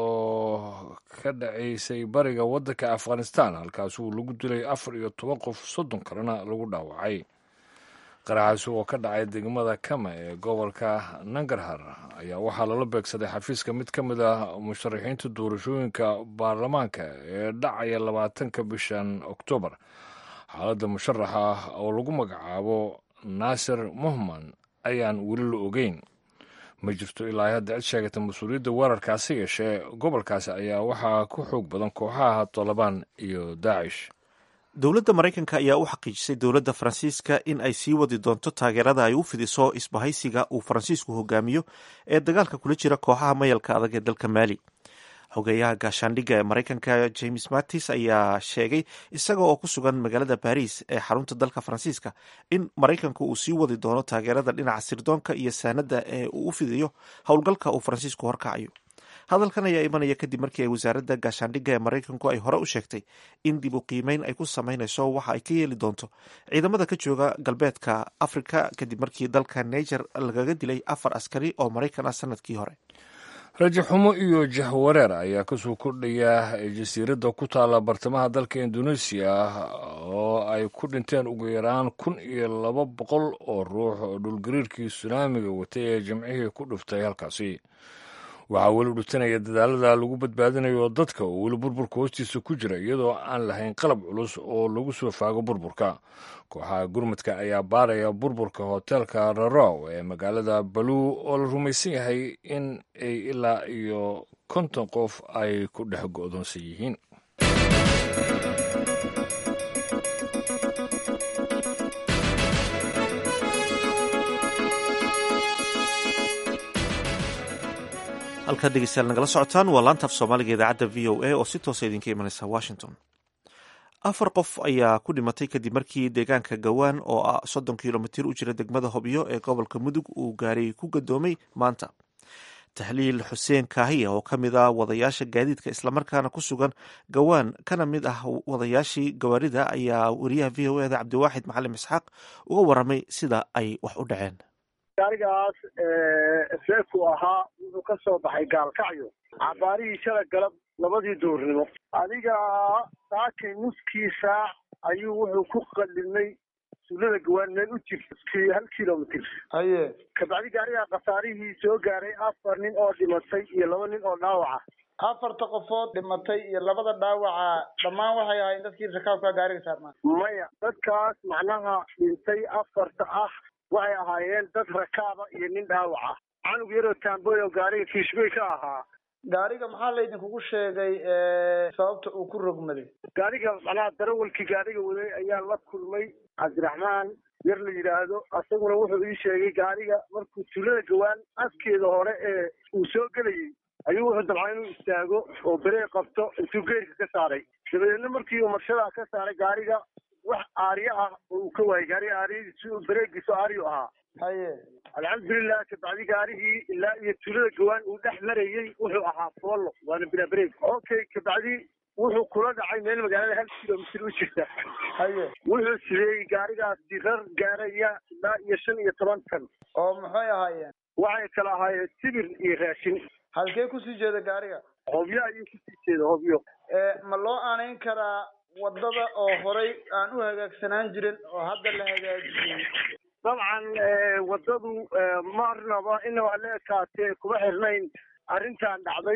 oo ka dhacaysay bariga waddanka afghanistan halkaasuu lagu dilay afar iyo toban qof soddon kalena lagu dhaawacay qaraxaasi oo ka dhacay degmada kama ee gobolka nangarhar ayaa waxaa lala beegsaday xafiiska mid ka mid ah musharaxiinta doorashooyinka baarlamaanka ee dhacaya labaatanka bishan oktoobar xaaladda musharaxa ah oo lagu magacaabo naasir muhman ayaan weli la ogeyn ma jirto ilaa hadda cid sheegata mas-uuliyadda weerarkaasi yeeshee gobolkaasi ayaa waxaa ku xoog badan kooxaha tolobaan iyo daacish dowladda maraykanka ayaa u xaqiijisay dowladda faransiiska in ay sii wadi doonto taageerada ay u fidiso isbahaysiga uu faransiisku hogaamiyo ee dagaalka kula jira kooxaha mayalka adag ee dalka maali xogeeyaha gaashaandhigga ee maraykanka james mattis ayaa sheegay isaga oo ku sugan magaalada baris ee xarunta dalka faransiiska in maraykanku uu sii wadi doono taageerada dhinaca sirdoonka iyo saanada ee uu u fidiyo howlgalka uu faransiisku horkacayo hadalkan ayaa imanaya kadib markii ay wasaaradda gaashaandhigga ee maraykanku ay hore u sheegtay in dib u qiimeyn ay ku sameynayso waxa ay ka yeeli doonto ciidamada ka jooga galbeedka afrika kadib markii dalka niger lagaga dilay afar askari oo maraykan ah sanadkii hore rajo xumo iyo jahwareer ayaa kasoo kordhaya jasiiradda ku taalla bartamaha dalka indoneesiya oo ay ku dhinteen ugu yaraan kun iyo laba boqol oo ruux oo dhulgariirkii sunaamiga watay ee jimcihii ku dhuftay halkaasi waxaa weli dhutanaya dadaalada lagu badbaadinayo dadka oo weli burburka hoostiisa ku jira iyadoo aan lahayn qalab culus oo lagu soo faago burburka kooxaha gurmudka ayaa baaraya burburka hoteelka rarow ee magaalada baluu oo la rumaysan yahay in ay ilaa iyo konton qof ay ku dhex go'doonsan yihiin halkaad dhegeystayaal nagala socotaan waa laantaaf soomaaliga idaacadda v o a oo si toosa idinka imanaysa washington afar qof ayaa ku dhimatay kadib markii deegaanka gawaan oo ah soddon kilomitir u jira degmada hobyo ee gobolka mudug uu gaari ku gadoomay maanta tahliil xuseen kaahiya oo ka mid ah wadayaasha gaadiidka islamarkaana ku sugan gawaan kana mid ah wadayaashii gawaarida ayaa wariyaha v o eda cabdiwaaxid macalin isxaaq uga waramay sida ay wax u dhaceen gaarigaas seefku ahaa wuxuu ka soo baxay gaalkacyo cabaarihii shala galab labadii duurnimo adiga saakay nuskii saac ayuu wuxuu ku qalilmay suulada gawaan meel u jirta hal kilomitr haye kabacdi gaarigaa khasaarihii soo gaaray afar nin oo dhimatay iyo laba nin oo dhaawaca afarta qofood dhimatay iyo labada dhaawaca dhammaan waxay ahaayeen dadkii rakaabka gaariga saarnaa maya dadkaas macnaha dhintay afarta ah waxay ahaayeen dad rakaaba iyo nin dhaawaca canug yaroo taamboy oo gaariga kiishbey ka ahaa gaariga maxaa laydinkugu sheegay sababta uu ku rogmaday gaariga macnaha darawalkii gaariga waday ayaa la kulmay cabdiraxmaan yar la yidhaahdo asaguna wuxuu ii sheegay gaariga markuu tuulada gawaan askeeda hore ee uu soo gelayay ayuu wuxuu dabcaa inuu istaago oo beree qabto intuu geerka ka saaray dabadeedna markii uu marshadaa ka saaray gaariga wax aaryo ah oo uu ka waayay gaariga aariyadiisi bareegiiso aaryo ahaa haye alxamdulilah kabacdi gaarigii ilaa iyo tuulada gawaan uu dhex marayey wuxuu ahaa foollo waana bilaa bareeg okay kabacdi wuxuu kula dhacay meel magaalada hal kilomitr u jirta haye wuxuu sideeyey gaarigaasi rar gaaraya ilaa iyo shan iyo toban tan oo maxay ahaayeen waxay kala ahaayeen sibir iyo raashin halkee kusii jeeda gaariga hobyo ayuu kusii jeeda hobyo ma loo aanayn karaa wadada oo horay aan u hagaagsanaan jirin oo hadda la hagaajiyey dabcan wadadu marnaba inaba la ekaatee kuma xirnayn arrintan dhacday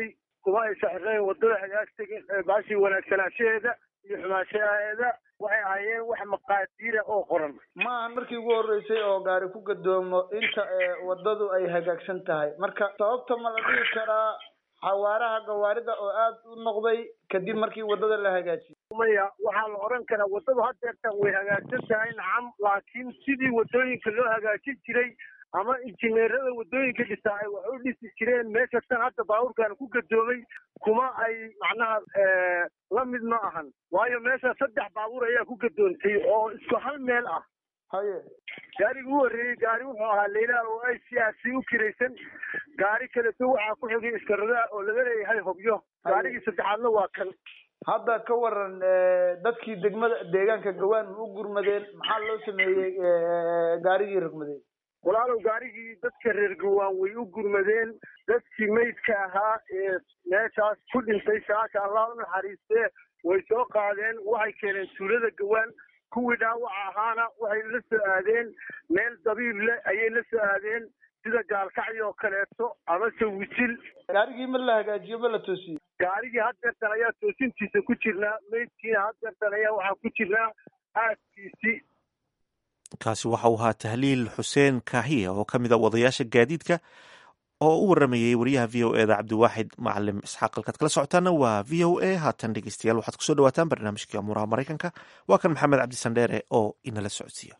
kuma ay saxireen wadada hagaagtegin baashii wanaagsanaanshaheeda iyo xumaanshaheeda waxay ahaayeen wax maqaadiira oo qoran ma ahan markii ugu horreysay oo gaari ku gadoomo inta wadadu ay hagaagsan tahay marka sababta ma la dhihi karaa xawaaraha gawaarida oo aad u noqday kadib markii wadada la hagaajiyey maya waxaa la odhan karaa waddadu hadeertan way hagaagsan tahay nacam laakiin sidii waddooyinka loo hagaajin jiray ama injineerada waddooyinka dhisaa ay wax u dhisi jireen meeshastan hadda baabuurkan ku gadoomay kuma ay macnaha la mid ma ahan waayo meesha saddex baabuur ayaa ku gadoontay oo isku hal meel ah haye gaarigi u horreeyey gaari wuxuu ahaa leylaal oo ay siyaasi u kiraysan gaari kaleto waxaa ku xigay iskaradaha oo laga leeyahay hobyo gaarigii saddexaadna waa kan hadda ka waran dadkii degmada deegaanka gawaan ma u gurmadeen maxaa loo sameeyey gaarigii rogmadey walaalow gaarigii dadka reer gawaan way u gurmadeen dadkii meydka ahaa ee meeshaas ku dhintay saaka allah u naxariistee way soo qaadeen waxay keeneen tuulada gawaan kuwii dhaawaca ahaana waxay la soo aadeen meel dabiib leh ayay la soo aadeen sida gaalkacyi oo kaleeto amase wisil gaarigii ma la hagaajiyo ma la toosiyo gaarigii haddeertan ayaa toosintiisa ku jirnaa meydkiina haddeertan ayaa waxaa ku jirnaa aaskiisii kaasi waxa uu ahaa tahliil xuseen kaahiya oo ka mid a wadayaasha gaadiidka oo u waramayey wariyaha v o eda cabdiwaaxid macalim isxaaq halkaad kala socotaana waa v o a haatan dhegeystayaal waxaad kusoo dhawaataan barnaamijkii amuuraha maraykanka waa kan maxamed cabdisandheere oo inala socodsiiya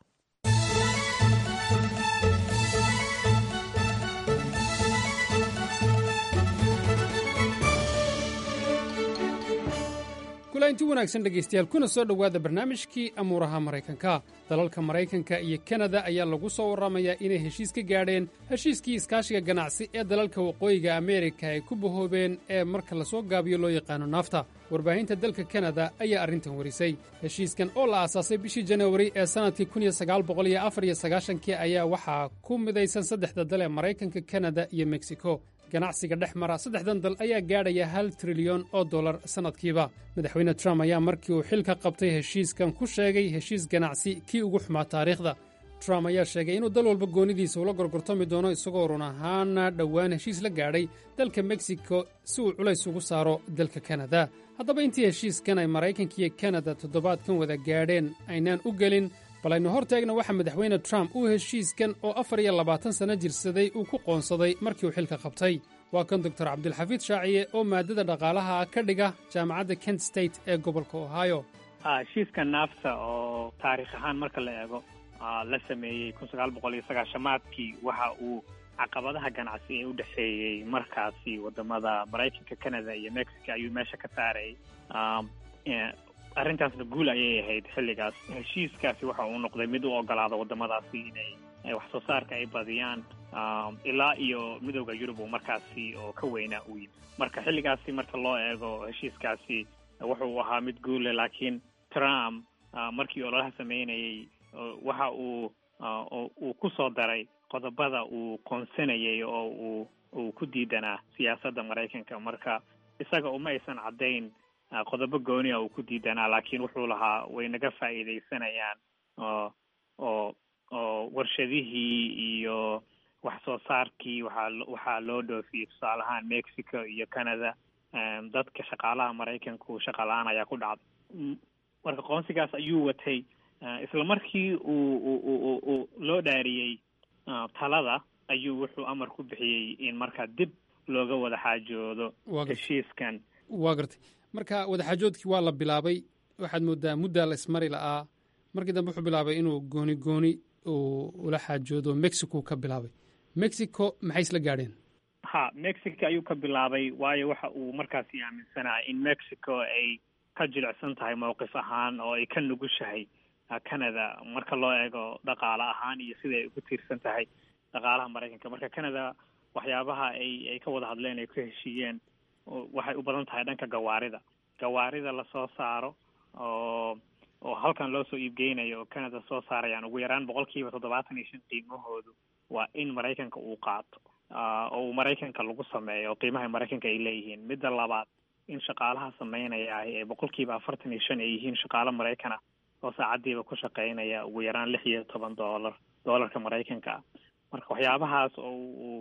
kulainti wanaagsan dhegaystayaal kuna soo dhowaada barnaamijkii amuuraha maraykanka dalalka maraykanka iyo kanada ayaa lagu soo warramayaa inay heshiis ka gaadheen heshiiskii iskaashiga ganacsi ee dalalka waqooyiga ameerika ay ku bahoobeen ee marka lasoo gaabiyo loo yaqaano naafta warbaahinta dalka kanada ayaa arrintan warisay heshiiskan oo la aasaasay bishii janawari ee sannadkii kii ayaa waxaa ku midaysan saddexda dal ee maraykanka kanada iyo meksiko ganacsiga dhex mara saddexdan dal ayaa gaadhaya hal trilyan oo dollar sannadkiiba madaxweyne trump ayaa markii uu xilka qabtay heshiiskan ku sheegay heshiis ganacsi kii ugu xumaa taariikhda trump ayaa sheegay inuu dal walba goonidiisa ula gorgortami doono isagoo run ahaana dhowaan heshiis la gaadhay dalka meksiko si uu culays ugu saaro dalka kanada haddaba intii heshiiskan ay maraykanka iyo kanada toddobaadkan wada gaadheen aynaan u gelin bal aynu hor taegna waxaa madaxweyne trump uu heshiiskan oo afar iyo labaatan sanno jirsaday uu ku qoonsaday markii uu xilka qabtay waa kan doktor cabdilxafiid shaaciye oo maadada dhaqaalaha ka dhiga jaamacadda kent state ee gobolka ohio heshiiska naafta oo taariikh ahaan marka la eego la sameeyey kun sagaal boqol iyo sagaashamaadkii waxa uu caqabadaha ganacsi ee u dhexeeyey markaasi wadamada maraykanka canada iyo mexico ayuu meesha ka saarayay arrintaasna guul ayay ahayd xilligaas heshiiskaasi waxa uu noqday mid u ogolaada wadamadaasi inay wax soo saarka ay badiyaan ilaa iyo midooda yurub uu markaasi oo ka weynaa uu yimi marka xilligaasi marka loo eego heshiiskaasi wuxuu ahaa mid guule laakiin trump markii ololaha sameynayay waxa uu uu ku soo daray qodobada uu qoonsanayay oo uu uu ku diidanaa siyaasadda maraykanka marka isaga uma aysan caddayn qodobo gooniya uu ku diidanaa laakiin wuxuu lahaa way naga faa'iidaysanayaan oo oo oo warshadihii iyo wax soo saarkii waxaa waxaa loo dhoofiyey tusaale ahaan mexico iyo canada dadka shaqaalaha maraykanku shaqa la-aan ayaa ku dhacday marka qoonsigaas ayuu watay isla markii uu uu uu loo dhaariyey talada ayuu wuxuu amar ku bixiyey in markaa dib looga wada xaajoodo heshiiskan waa gartay marka wadaxaajoodkii waa la bilaabay waxaad moodaa muddaa la ismari la'aa markii dambe wuxuu bilaabay inuu gooni gooni uu ula xaajoodo mexico ka bilaabay mexico maxay isla gaadheen ha mexico ayuu ka bilaabay waayo waxa uu markaasi aaminsanaa in mexico ay ka jilicsan tahay mowqif ahaan oo ay ka nugushahay canada marka loo eego dhaqaale ahaan iyo sida ay ugu tiirsan tahay dhaqaalaha maraykanka marka canada waxyaabaha ay ay ka wada hadleen ay ku heshiiyeen waxay u badan tahay dhanka gawaarida gawaarida lasoo saaro oo oo halkan loo soo iibgeynayo oo canada soo saarayaan ugu yaraan boqol kiiba toddobaatan iyo shan qiimahoodu waa in maraykanka uu qaato oo uu maraykanka lagu sameeyo oo qiimaha maraykanka ay leeyihiin midda labaad in shaqaalaha sameynaya ahi ee boqol kiiba afartan iyo shan ay yihiin shaqaalo maraykana oo saacadiiba ku shaqeynaya ugu yaraan lix iyo toban dollar dollarka maraykanka ah marka waxyaabahaas oo uu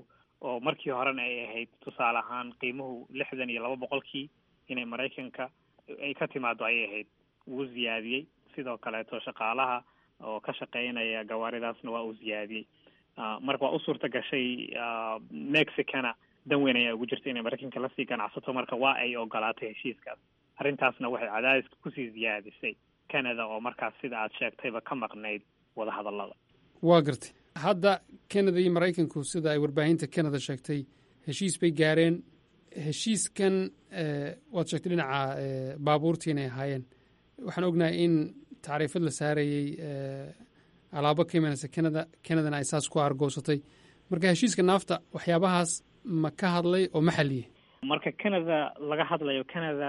oo markii horena ay ahayd tusaale ahaan qiimuhu lixdan iyo laba boqolkii inay maraykanka ay ka timaado ayay ahayd wuu ziyaadiyey sidoo kaleeto shaqaalaha oo ka shaqeynaya gawaaridaasna waa uu ziyaadiyey marka waa u suurta gashay mexicana dan weyn ayaa ugu jirta inay maraykanka lasii ganacsato marka waa ay ogolaatay heshiiskaas arrintaasna waxay cadaadiska kusii ziyaadisay canada oo markaas sida aad sheegtayba ka maqnayd wadahadallada waa gartay hadda canada iyo maraykanku sida ay warbaahinta canada sheegtay heshiis bay gaareen heshiiskan waad sheegtay dhinaca baabuurtii inay ahaayeen waxaan ognahay in tacriifad la saarayey alaabo ka imanaysa canada canadana ay saas ku argoosatay marka heshiiska naafta waxyaabahaas ma ka hadlay oo ma xaliyey marka canada laga hadlayo canada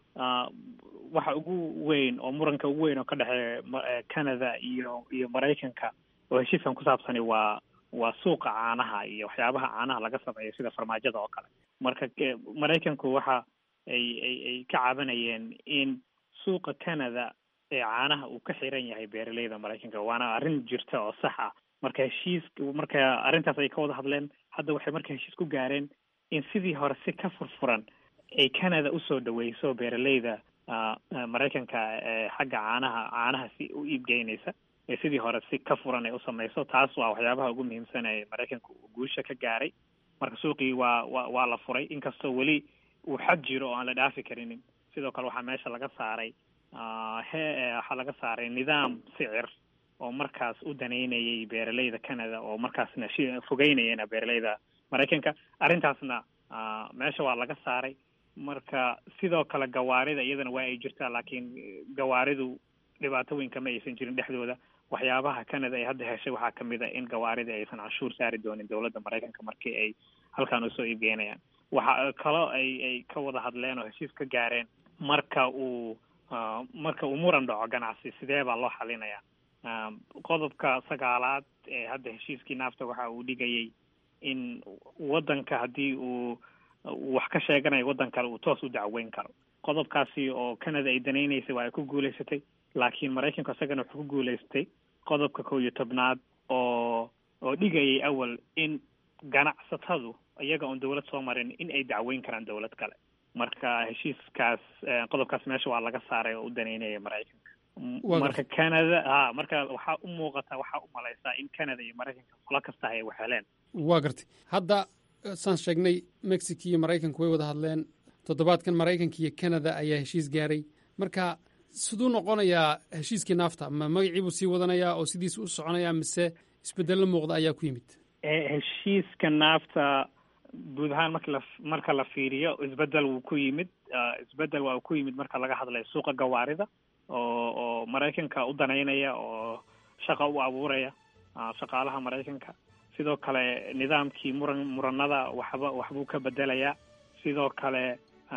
waxa ugu weyn oo muranka ugu weyn oo ka dhexeeya canada iyo iyo maraykanka oo heshiiskan ku saabsani waa waa suuqa caanaha iyo waxyaabaha caanaha laga sameeyo sida farmaajada oo kale marka maraykanku waxa ay ay ay ka cabanayeen in suuqa canada ee caanaha uu ka xiran yahay beeraleyda maraykanka waana arrin jirta oo sax ah marka heshiis marka arrintaas ay ka wada hadleen hadda waxay marka heshiis ku gaareen in sidii hore si ka furfuran ay canada usoo dhaweyso beeraleyda maraykanka ee xagga caanaha caanaha si u iibgeynaysa ee sidii hore si ka furan ay usameyso taas waa waxyaabaha ugu muhiimsan ee maraykanka guusha ka gaaray marka suuqii waa wa waa la furay inkastoo weli uu xad jiro oo aan la dhaafi karinin sidoo kale waxaa meesha laga saaray he waxaa laga saaray nidaam sicir oo markaas u daneynayay beeraleyda canada oo markaasna fogeynayana beeraleyda maraykanka arrintaasna meesha waa laga saaray marka sidoo kale gawaarida iyadana waa ay jirtaa laakiin gawaaridu dhibaato weyn kama aysan jirin dhexdooda waxyaabaha canada ay hadda heshay waxaa kamid a in gawaarida aysan canshuur saari doonin dowladda maraykanka markii ay halkan usoo iibgeynayaan waxa kaloo ay ay ka wada hadleen oo heshiis ka gaareen marka uu marka uu muran dhaco ganacsi sidee baa loo xalinayaa qodobka sagaalaad ee hadda heshiiskii naafta waxa uu dhigayay in waddanka haddii uu wax ka sheeganayo waddan kale uu toos u dacweyn karo qodobkaasi oo canada ay danaynaysay waa ay ku guulaysatay laakiin maraykanku isagana wuxuu ku guulaystay qodobka kow iyo tobnaad oo oo dhigayay awal in ganacsatadu iyaga oon dawlad soo marin in ay dacweyn karaan dawlad kale marka heshiiskaas qodobkaas meesha waa laga saaray oo u daneynaya maraykanka marka canada ha marka waxaa u muuqata waxaa u malaysaa in canada iyo maraykanka qolo kasta ay wax heleen waa gartay hadda saan sheegnay mexico iyo maraykanku way wada hadleen toddobaadkan maraykanka iyo canada ayaa heshiis gaaray marka siduu noqonayaa heshiiskii naafta ma magacii buu sii wadanayaa oo sidiisa u soconayaa mise isbedello muuqda ayaa ku yimid heshiiska naafta guud ahaan marka la marka la fiiriyo isbedel wuu ku yimid isbedel waa uu ku yimid marka laga hadlayo suuqa gawaarida oo oo maraykanka u daneynaya oo shaqa u abuuraya shaqaalaha maraykanka sidoo kale nidaamkii muran muranada waxba waxbuu ka bedelayaa sidoo kale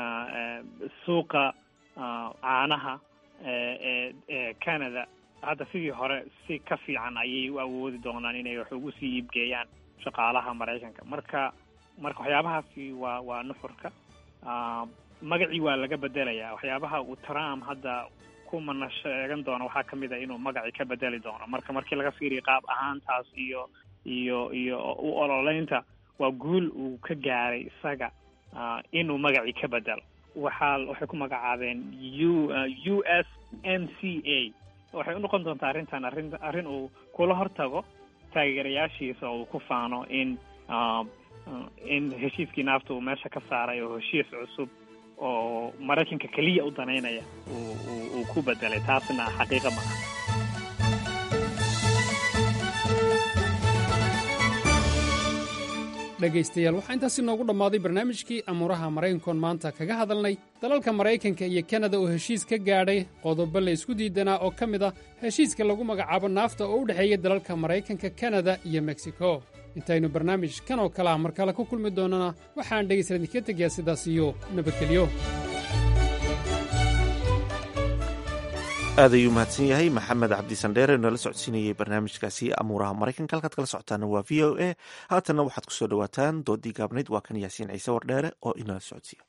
suuqa caanaha ee ee canada hadda sidii hore si ka fiican ayay u awoodi doonaan inay wax ugu sii iibgeeyaan shaqaalaha maraykanka marka marka waxyaabahaasi waa waa nuxurka magacii waa laga bedelayaa waxyaabaha uu trump hadda kumana sheegan doono waxaa kamid a inuu magacii ka bedeli doono marka markii laga fiiriyo qaab ahaantaas iyo iyo iyo u ololeynta waa guul uu ka gaaray isaga inuu magacii ka bedelo waxaa waxay ku magacaabeen u u s m c a waxay unoqon doontaa arrintan arrin arrin uu kula hortago taageerayaashiisa oo uu ku faano in in heshiiskii naafta uu meesha ka saaray oo heshiis cusub oo maraykanka keliya u danaynaya uu uu ku bedelay taasna xaqiiqa ma aha dhegaystayaal waxaa intaasi noogu dhammaaday barnaamijkii amuuraha maraykankoon maanta kaga hadalnay dalalka maraykanka iyo kanada oo heshiis ka gaadhay qodobo la isku diidanaa oo ka mid ah heshiiska lagu magacaabo naafta oo u dhexeeya dalalka maraykanka kanada iyo meksiko intaynu barnaamij kan oo kale ah mar kale ku kulmi doonnana waxaan dhegaysan idinka tegayaa sidaas iyo nabadgelyo aad ayuu mahadsan yahay maxamed cabdi sandheere noola socodsiinayay barnaamijkaasi amuuraha maraykanka halkaad kala socotaana waa v o a haatanna waxaad kusoo dhawaataan doodii gaabnayd waa kan yaasiin ciise wardheere oo inala socodsiiya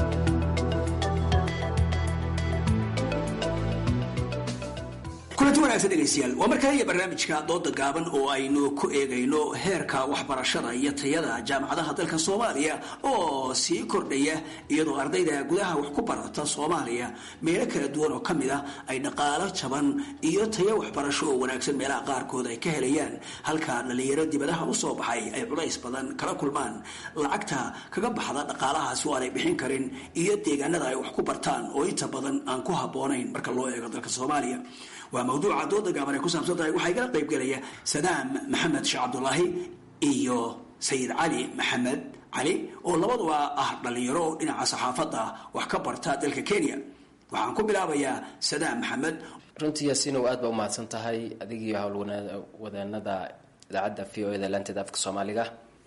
kulanti wanaagsan wanaagsan dhegaystayaal waa mar kale iyo barnaamijka dooda gaaban oo aynu ku eegayno heerka waxbarashada iyo tayada jaamacadaha dalka soomaaliya oo sii kordhaya iyadoo ardayda gudaha wax ku barata soomaaliya meelo kala duwan oo kamid ah ay dhaqaalo jaban iyo tayo waxbarasho oo wanaagsan meelaha qaarkood ay ka helayaan halka dhalinyaro dibadaha usoo baxay ay culays badan kala kulmaan lacagta kaga baxda dhaqaalahaasi oo aanay bixin karin iyo deegaanada ay wax ku bartaan oo inta badan aan ku habboonayn marka loo eego dalka soomaaliya waa mawduuca dooda gaaban ay ku saabsan tahay waxaa igala qayb gelaya sadaam maxamed sheekh cabdulaahi iyo sayid cali maxamed cali oo labaduba ah dhalinyaro oo dhinaca saxaafadda wax ka barta dalka kenya waxaan ku bilaabayaa sadaam maxamed runtii yaasiinow aad baa umahadsan tahay adigiiyo howlwadeenada idaacadda v o e da laanteeda afka soomaaliga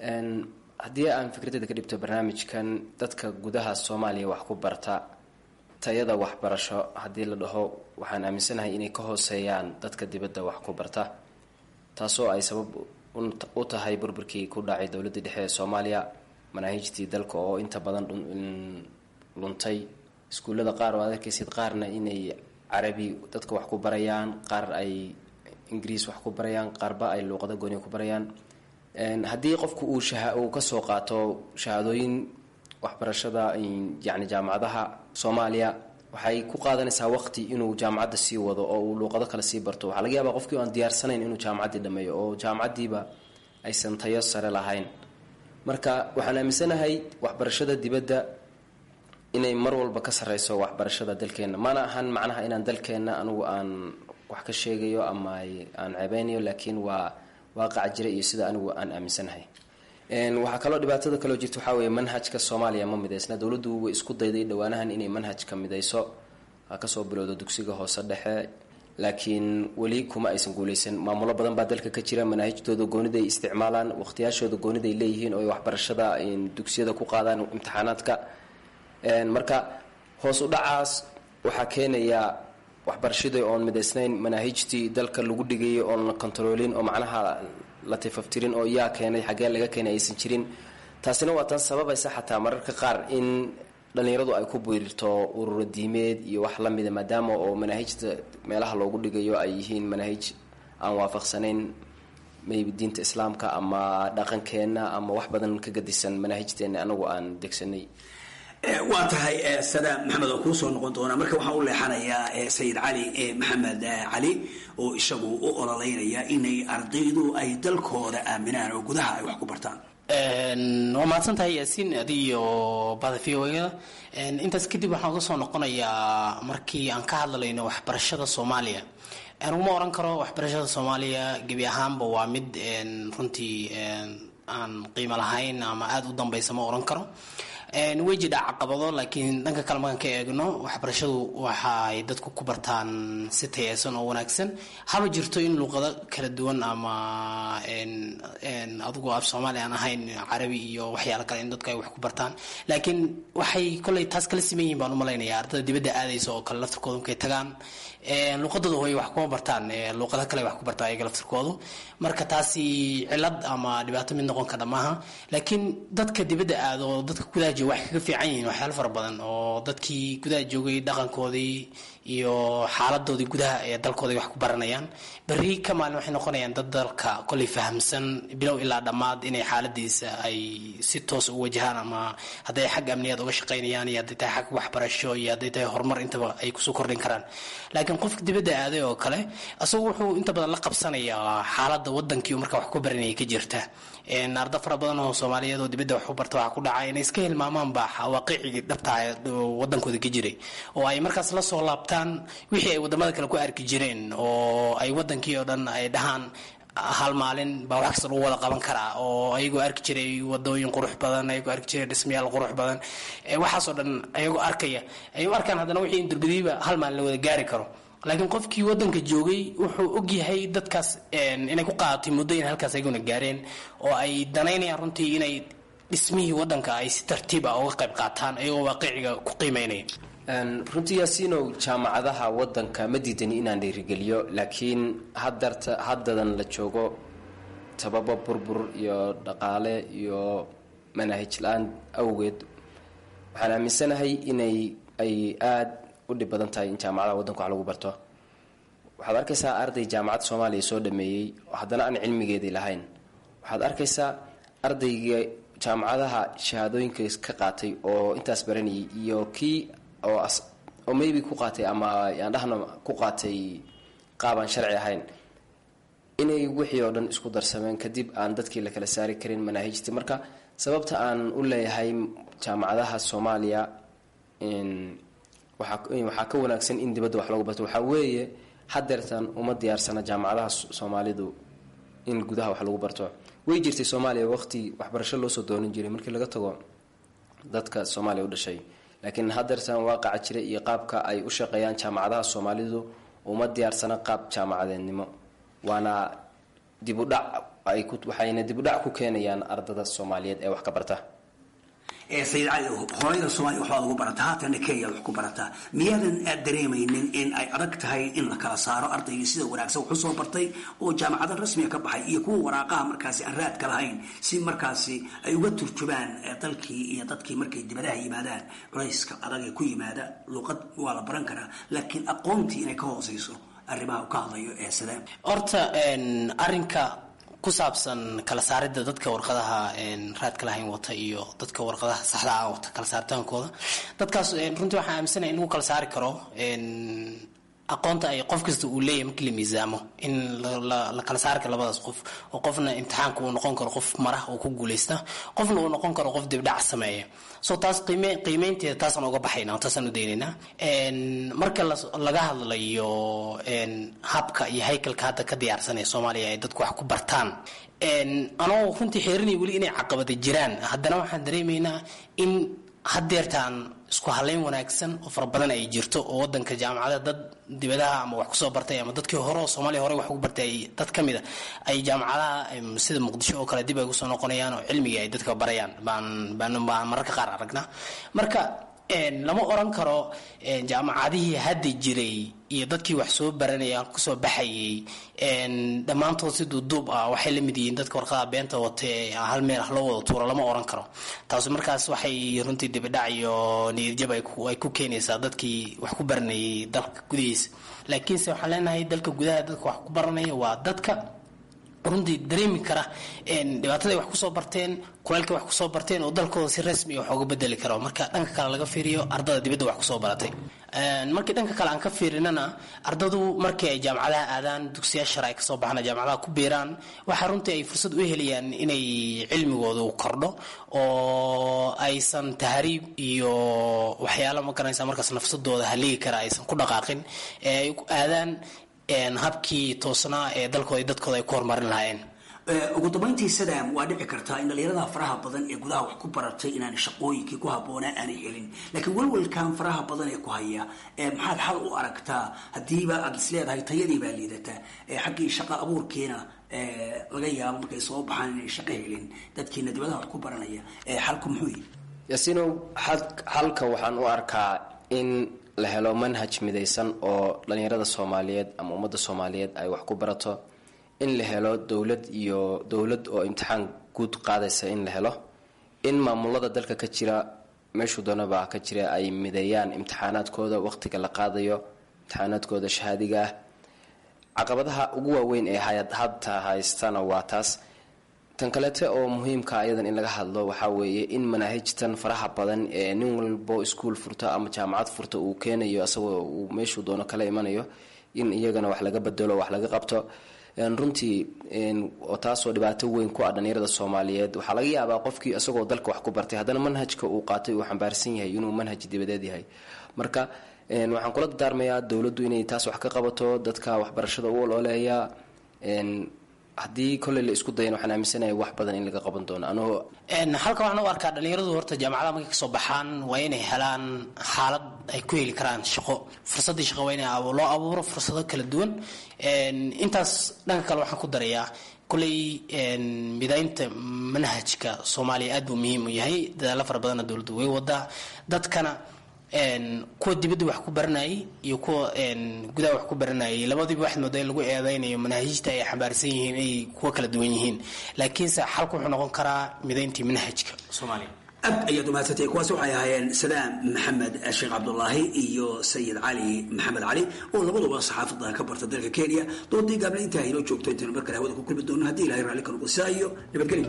haddii aan fikradeyda ka dhibto barnaamijkan dadka gudaha soomaaliya wax ku barta tayada waxbarasho haddii la dhaho waxaan aaminsanahay inay ka hooseeyaan dadka dibadda wax ku barta taasoo ay sabab u tahay burburkii ku dhacay dowladda dhexe ee soomaaliya manaahijtii dalka oo inta badan luntay iskuullada qaar oo ad arkaysid qaarna inay carabi dadka wax ku barayaan qaar ay ingiriis wax ku barayaan qaarba ay luuqado gooni ku barayaan haddii qofku uu uu kasoo qaato shahaadooyin waxbarashada yani jaamacadaha soomaaliya waxay ku qaadanaysaa waqti inuu jaamacadda sii wado oo uu luuqado kale sii barto waxaa laga yaabaa qofkii aan diyaarsanayn inuu jaamacaddii dhameeyo oo jaamacaddiiba aysan tayo sare lahayn marka waxaan aaminsanahay waxbarashada dibadda inay mar walba ka sareyso waxbarashada dalkeenna mana ahan macnaha inaan dalkeenna anugu aan wax ka sheegayo ama aan ceebeynayo laakiin waa waaqaca jira iyo sida anigu aan aaminsanahay waxaa kaloo dhibaatada kaloo jirta waxaa weeye manhajka soomaaliya ma midaysna dowladdu way isku dayday dhowaanahan inay manhajka midayso ha kasoo bilowdo dugsiga hoose dhexe laakiin weli kuma aysan guuleysan maamulo badan baa dalka ka jira manaahijtooda gooniday isticmaalaan waqtiyaashooda gooniday leeyihiin oo ay waxbarashada dugsiyada ku qaadaan imtixaanaadka marka hoos u dhacaas waxaa keenaya waxbarashadii oon midaysnayn manaahijtii dalka lagu dhigayay oon la kontaroolin oo macnaha la tifaftirin oo yaa keenay xaggee laga keenay aysan jirin taasina waa tan sababaysa xataa mararka qaar in dhallinyaradu ay ku biirto ururo diimeed iyo wax lamida maadaama oo manaahijta meelaha loogu dhigayo ay yihiin manaahij aan waafaqsanayn maybe diinta islaamka ama dhaqankeenna ama wax badan ka gadisan manaahijteena anagu aan degsanay waa tahay sadaam maxamed oo kuu soo noqon doona marka waxaan u leexanayaa sayid cali maxamed cali oo isagu u ololeynaya inay ardaydu ay dalkooda aaminaan oo gudaha ay wax ku bartaan waa mahadsan tahay yaasiin adiyo bada v o da intaas kadib waxaan uga soo noqonayaa markii aan ka hadlalayno waxbarashada soomaaliya aniguma oran karo waxbarashada soomaaliya gebi ahaanba waa mid runtii aan qiimo lahayn ama aada u dambeysa ma oran karo way jidhaa caqabado laakiin dhanka kale markaan ka eegno waxbarashadu waxaay dadku ku bartaan si tayeysan oo wanaagsan haba jirto in luuqado kala duwan ama adigu af soomaali aan ahayn carabi iyo waxyaalo kale in dadku ay wax ku bartaan laakiin waxay koley taas kala siman yihin baan umalaynaya ardada dibadda aadaysa oo kale laftirkooda markay tagaan luuqadooda way wax kuma bartaan luuqado kale wax ku bartaan ayaga laftirkoodu marka taasi cilad ama dhibaato mid noqon kara maaha laakiin dadka dibadda aado oo dadka gudaha jooga waxay kaga fiican yihiin waxyaalo fara badan oo dadkii gudaha joogay dhaqankoodii iyo xaaladoodii gudaha ee dalkooda wax ku baranayaan berri ka maalin waxay noqonayaan dad dalka koley fahamsan bilow ilaa dhammaad inay xaaladiisa ay si toos u wajahaan ama hadday xag amniyaad uga shaqaynayaan iyo hadday tahay xag waxbarasho iyo hadday tahay horumar intaba ay kusoo kordhin karaan laakiin qofka dibadda aaday oo kale isagu wuxuu inta badan la qabsanayaa xaaladda wadankii marka wax ku baranaya ka jirta arda fara badan oo soomaaliyeed oo dibadda wax u barta waxaa ku dhacay inay iska hilmaamaanba waaqicigii dhabtaa wadankooda ka jiray oo ay markaas la soo laabtaan wixii ay wadamada kale ku arki jireen oo ay wadankii oo dhan ay dhahaan hal maalin baa wax kasta lagu wada qaban karaa oo ayagoo arki jiray wadooyin qurux badan ayagoo arki jiray dhismayaal qurux badan waxaasoo dhan ayagoo arkaya ay u arkaan haddana wixii indurbadiiba hal maalin la wada gaari karo laakiin qofkii wadanka joogay wuxuu ogyahay dadkaas inay ku qaadatay muddo in halkaas ayaguna gaareen oo ay danaynayaan runtii inay dhismihii wadanka ay si tartiib ah uga qayb qaataan ayagoo waaqiciga ku qiimeynaya runtii yaasiinow jaamacadaha wadanka ma diidani inaan dhiirigeliyo laakiin hadarta haddadan la joogo sababo burbur iyo dhaqaale iyo manaahij la-aan awgeed waxaan aaminsanahay inay ay aada u dhib badan tahay in jaamacadaha wadanka wax lagu barto waxaad arkaysaa arday jaamacad soomaaliya soo dhameeyey haddana aan cilmigeedii lahayn waxaad arkaysaa ardayga jaamacadaha shahaadooyinka ka qaatay oo intaas baranayay iyo kii oo oo maybe ku qaatay ama yaan dhahna ku qaatay qaabaan sharci ahayn inay wixii oo dhan isku darsameen kadib aan dadkii la kala saari karin manaahijtii marka sababta aan u leeyahay jaamacadaha soomaaliya waxaa ka wanaagsan in dibadda wax lagu barto waxaa weeye hadeertan uma diyaarsana jaamacadaha soomaalidu in gudaha wax lagu barto way jirtay soomaaliya waqti waxbarasho loosoo doonan jiray markii laga tago dadka soomaaliya u dhashay laakiin hadeertan waaqaca jira iyo qaabka ay u shaqeeyaan jaamacadaha soomaalidu uma diyaarsana qaab jaamacadeednimo waana dibudhac waxayna dibudhac ku keenayaan ardada soomaaliyeed ee wax ka barta sayid cali hooyada soomaaliya waxbaad ugu barataa haatana kenya wax ku barataa miyaadan aad dareemaynin in ay adag tahay in la kala saaro ardaygii sida wanaagsan wuxuu soo bartay oo jaamacada rasmiga ka baxay iyo kuwa waraaqaha markaasi aan raadka lahayn si markaasi ay uga turjumaan dalkii iyo dadkii markay dibadaha yimaadaan culayska adag ee ku yimaada luuqad waa la baran karaa laakiin aqoontii inay ka hooseyso arrimaha uu ka hadlayo ee sidee horta arrinka ku saabsan kala saaridda dadka warqadaha raadka lahayn wata iyo dadka warqadaha saxda ah wata kala saaritaankooda dadkaas runtii waxaan aaminsanaya in lagu kala saari karo aqoonta ay qof kasta uu leeyahay markii la miisaamo in la kala saari karo labadaas qof oo qofna imtixaanka uu noqon karo qof marah oo ku guuleysta qofna uu noqon karo qof dibdhac sameeya so taas qiime qiimeynteeda taasaan uga baxayna taasaan u daynaynaa marka laga hadlayo habka iyo haykalka hadda ka diyaarsanaya soomaaliya ay dadku wax ku bartaan anoo runtii xeerinaya weli inay caqabada jiraan haddana waxaan dareemaynaa in hadeertaan isku halayn wanaagsan oo fara badan ay jirto oo wadanka jaamacada dad dibadaha ama wax kusoo bartay ama dadkii hore oo soomaaliya hore wax ugu bartay dad ka mid a ay jaamacadaha sida muqdisho oo kale dib ay kusoo noqonayaan oo cilmiga ay dadka barayaan baan baan baan mararka qaar aragnaa marka lama oran karo jaamacadihii hadda jiray iyo dadkii wax soo baranaya kusoo baxayay dhammaantood si duuduub ah waxay la mid yihiin dadka warqada beenta wate hal meel ah loo wada tuuro lama oran karo taasi markaas waxay runtii dibidhac iyo niyadjab ay ku keenaysaa dadkii wax ku baranayay dalka gudihiisa laakiinse waxaan leenahay dalka gudaha dadka wax ku baranaya waa dadka runtii dareemi kara dhibaataday wax kusoo barteen kulaylkay wax kusoo barteen oo dalkooda si rasmi wax uga bedeli karo marka dhanka kale laga fiiriyo ardada dibadda wax kusoo baratay markii dhanka kale aan ka fiirinana ardadu markii ay jaamacadaha aadaan dugsiyaa shar ay kasoo baxaan jaamacadaha ku biiraan waxaa runtii ay fursad u helayaan inay cilmigoodu kordho oo aysan tahriib iyo waxyaalo ma garanaysa markaas nafsadooda haligi kara aysan ku dhaqaaqin ee ay aadaan habkii toosnaa ee dalkooda dadkooda ay ku horumarin lahaayeen ugu dambayntii sadam waa dhici kartaa in dhalinyarada faraha badan ee gudaha wax ku baratay inaan shaqooyinkii ku habboonaa aanay helin laakiin walwalkan faraha badan ee ku haya maxaad xal u aragtaa haddiiba aad is leedahay tayadii baa liidataa xaggii shaqa abuurkiina laga yaabo markay soo baxaan inay shaqo helin dadkiina dibadaha wax ku baranaya xalku muxuu yihi yaasiinow xalka waxaan u arkaa in la helo manhaj midaysan oo dhalinyarada soomaaliyeed ama ummadda soomaaliyeed ay wax ku barato in la helo dowlad iyo dowlad oo imtixaan guud qaadaysa in la helo in maamulada dalka ka jira meeshuu doonaba ka jira ay mideeyaan imtixaanaadkooda waqtiga la qaadayo imtixaanaadkooda shahaadiga ah caqabadaha ugu waaweyn ee hadta haystana waa taas tan kaleete oo muhiimka ayadan in laga hadlo waxaa weeye in manaahijtan faraha badan ee nin walbo iskuol furta ama jaamacad furta uu keenayo asagoo uu meeshuu doono kala imanayo in iyagana wax laga bedelo wax laga qabto runtii oo taasoo dhibaato weyn ku ah dhalinyarada soomaaliyeed waxaa laga yaabaa qofkii isagoo dalka wax ku bartay haddana manhajka uu qaatay uu xambaarsan yahay inuu manhaj dibadeed yahay marka waxaan kula dardaarmayaa dowladdu inay taas wax ka qabato dadka waxbarashada u olooleeya haddii kolley la isku dayan waxaan aaminsanahay wax badan in laga qaban doono anigoo halka waxaan u arkaa dhalinyaradu horta jaamacadaha markay kasoo baxaan waa inay helaan xaalad ay ku heli karaan shaqo fursaddii shaqo waa in loo abuuro fursado kala duwan intaas dhanka kale waxaan ku darayaa kolley midaynta manhajka soomaaliya aad buu muhiim u yahay dadaalo fara badanna dowladdu way wadaa dadkana kuwa dibadda wax ku baranayay iyo kuwa gudaha wax ku baranayay labadiiba waxaad moodaa in lagu eedeynayo manaahijta ay xambaarsan yihiin ay kuwa kala duwan yihiin laakiinse xalku wuxuu noqon karaa midayntii manhajka soomaaliya aad ayaad umahadsantay kuwaas waxay ahaayeen salaam maxamed sheekh cabdulaahi iyo sayid cali maxamed cali oo labaduba saxaafadda ka barta dalka kenya doodii gaable intaa inoo joogto intaynu mar kale hawada ku kulmi doono haddii ilahay raalli ka noqo sidaa iyo nabadgelyo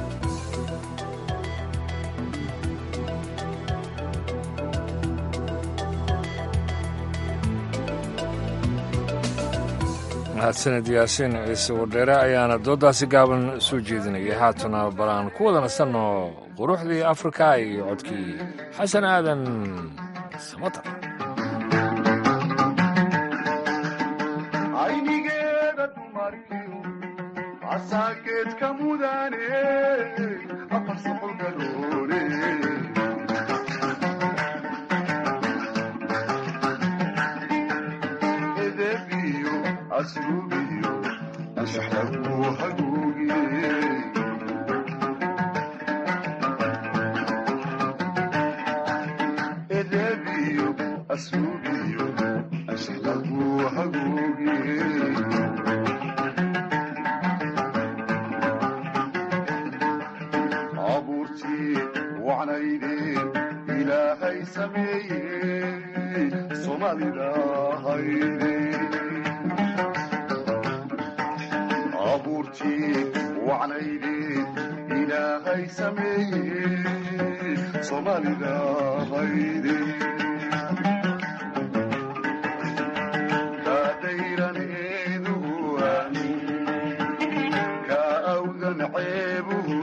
mahadsaned yaasiin ciise wadheere ayaana dooddaasi gaaban soo jeedinayay haatana bal aan ku wada nasanno quruxdii afrika iyo codkii xasan aadan samatar aynigeeda dumariyo asaageedka mudane afar soqol garoone edebiyo asrubiyo anshaxlagu haguugiye edebiyo asrubiyo anshaxlagu haguugiye abuurtii wacnaydeen ilaahay sameeye soomaalida hayde abuurtii wacnaydeen ilaahay sameeye soomaalida hayde kaadayraneeduhu ka awdan ceebuhu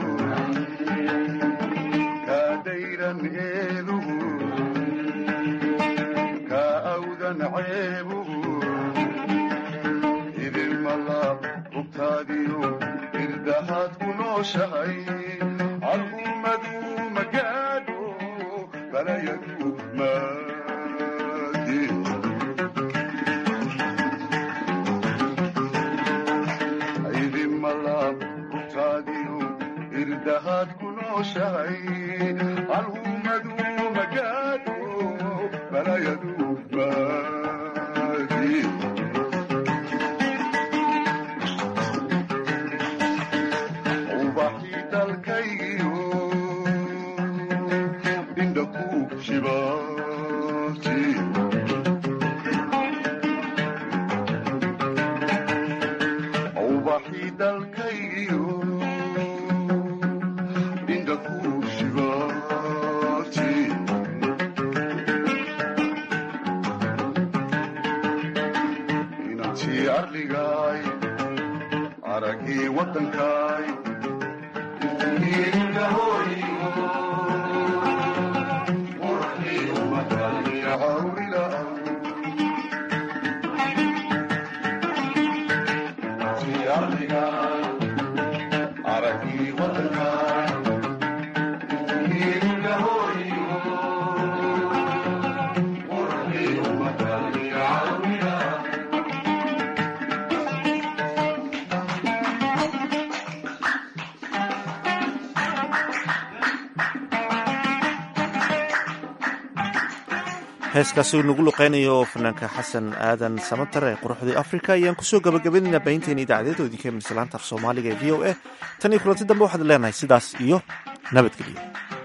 kaadayran eeduhu ka awdan ceebuhu idinmala hubtaadiyo irdahaad ku nooshahay al'ummadu magaadho balayadu maadi idinmala hubtaadiyo irdahaad ku nooshahay al'ummadu magaadho balayadu maadi ubaxii dalkaygiyo indha ku shibaati ubaxii dalkaygiyo indha ku shibaati inantii arligaay aragii waddankaay heeskaasi uu nagu luqeynayo fanaanka xasan aadan samatar ee quruxdii afrika ayaan kusoo gabagabaynaynaa baahinteena idaacadeeda idinka mislaanta af soomaaliga ee v o a tan iyo kulanti dambe waxaad leenahay sidaas iyo nabadgelyo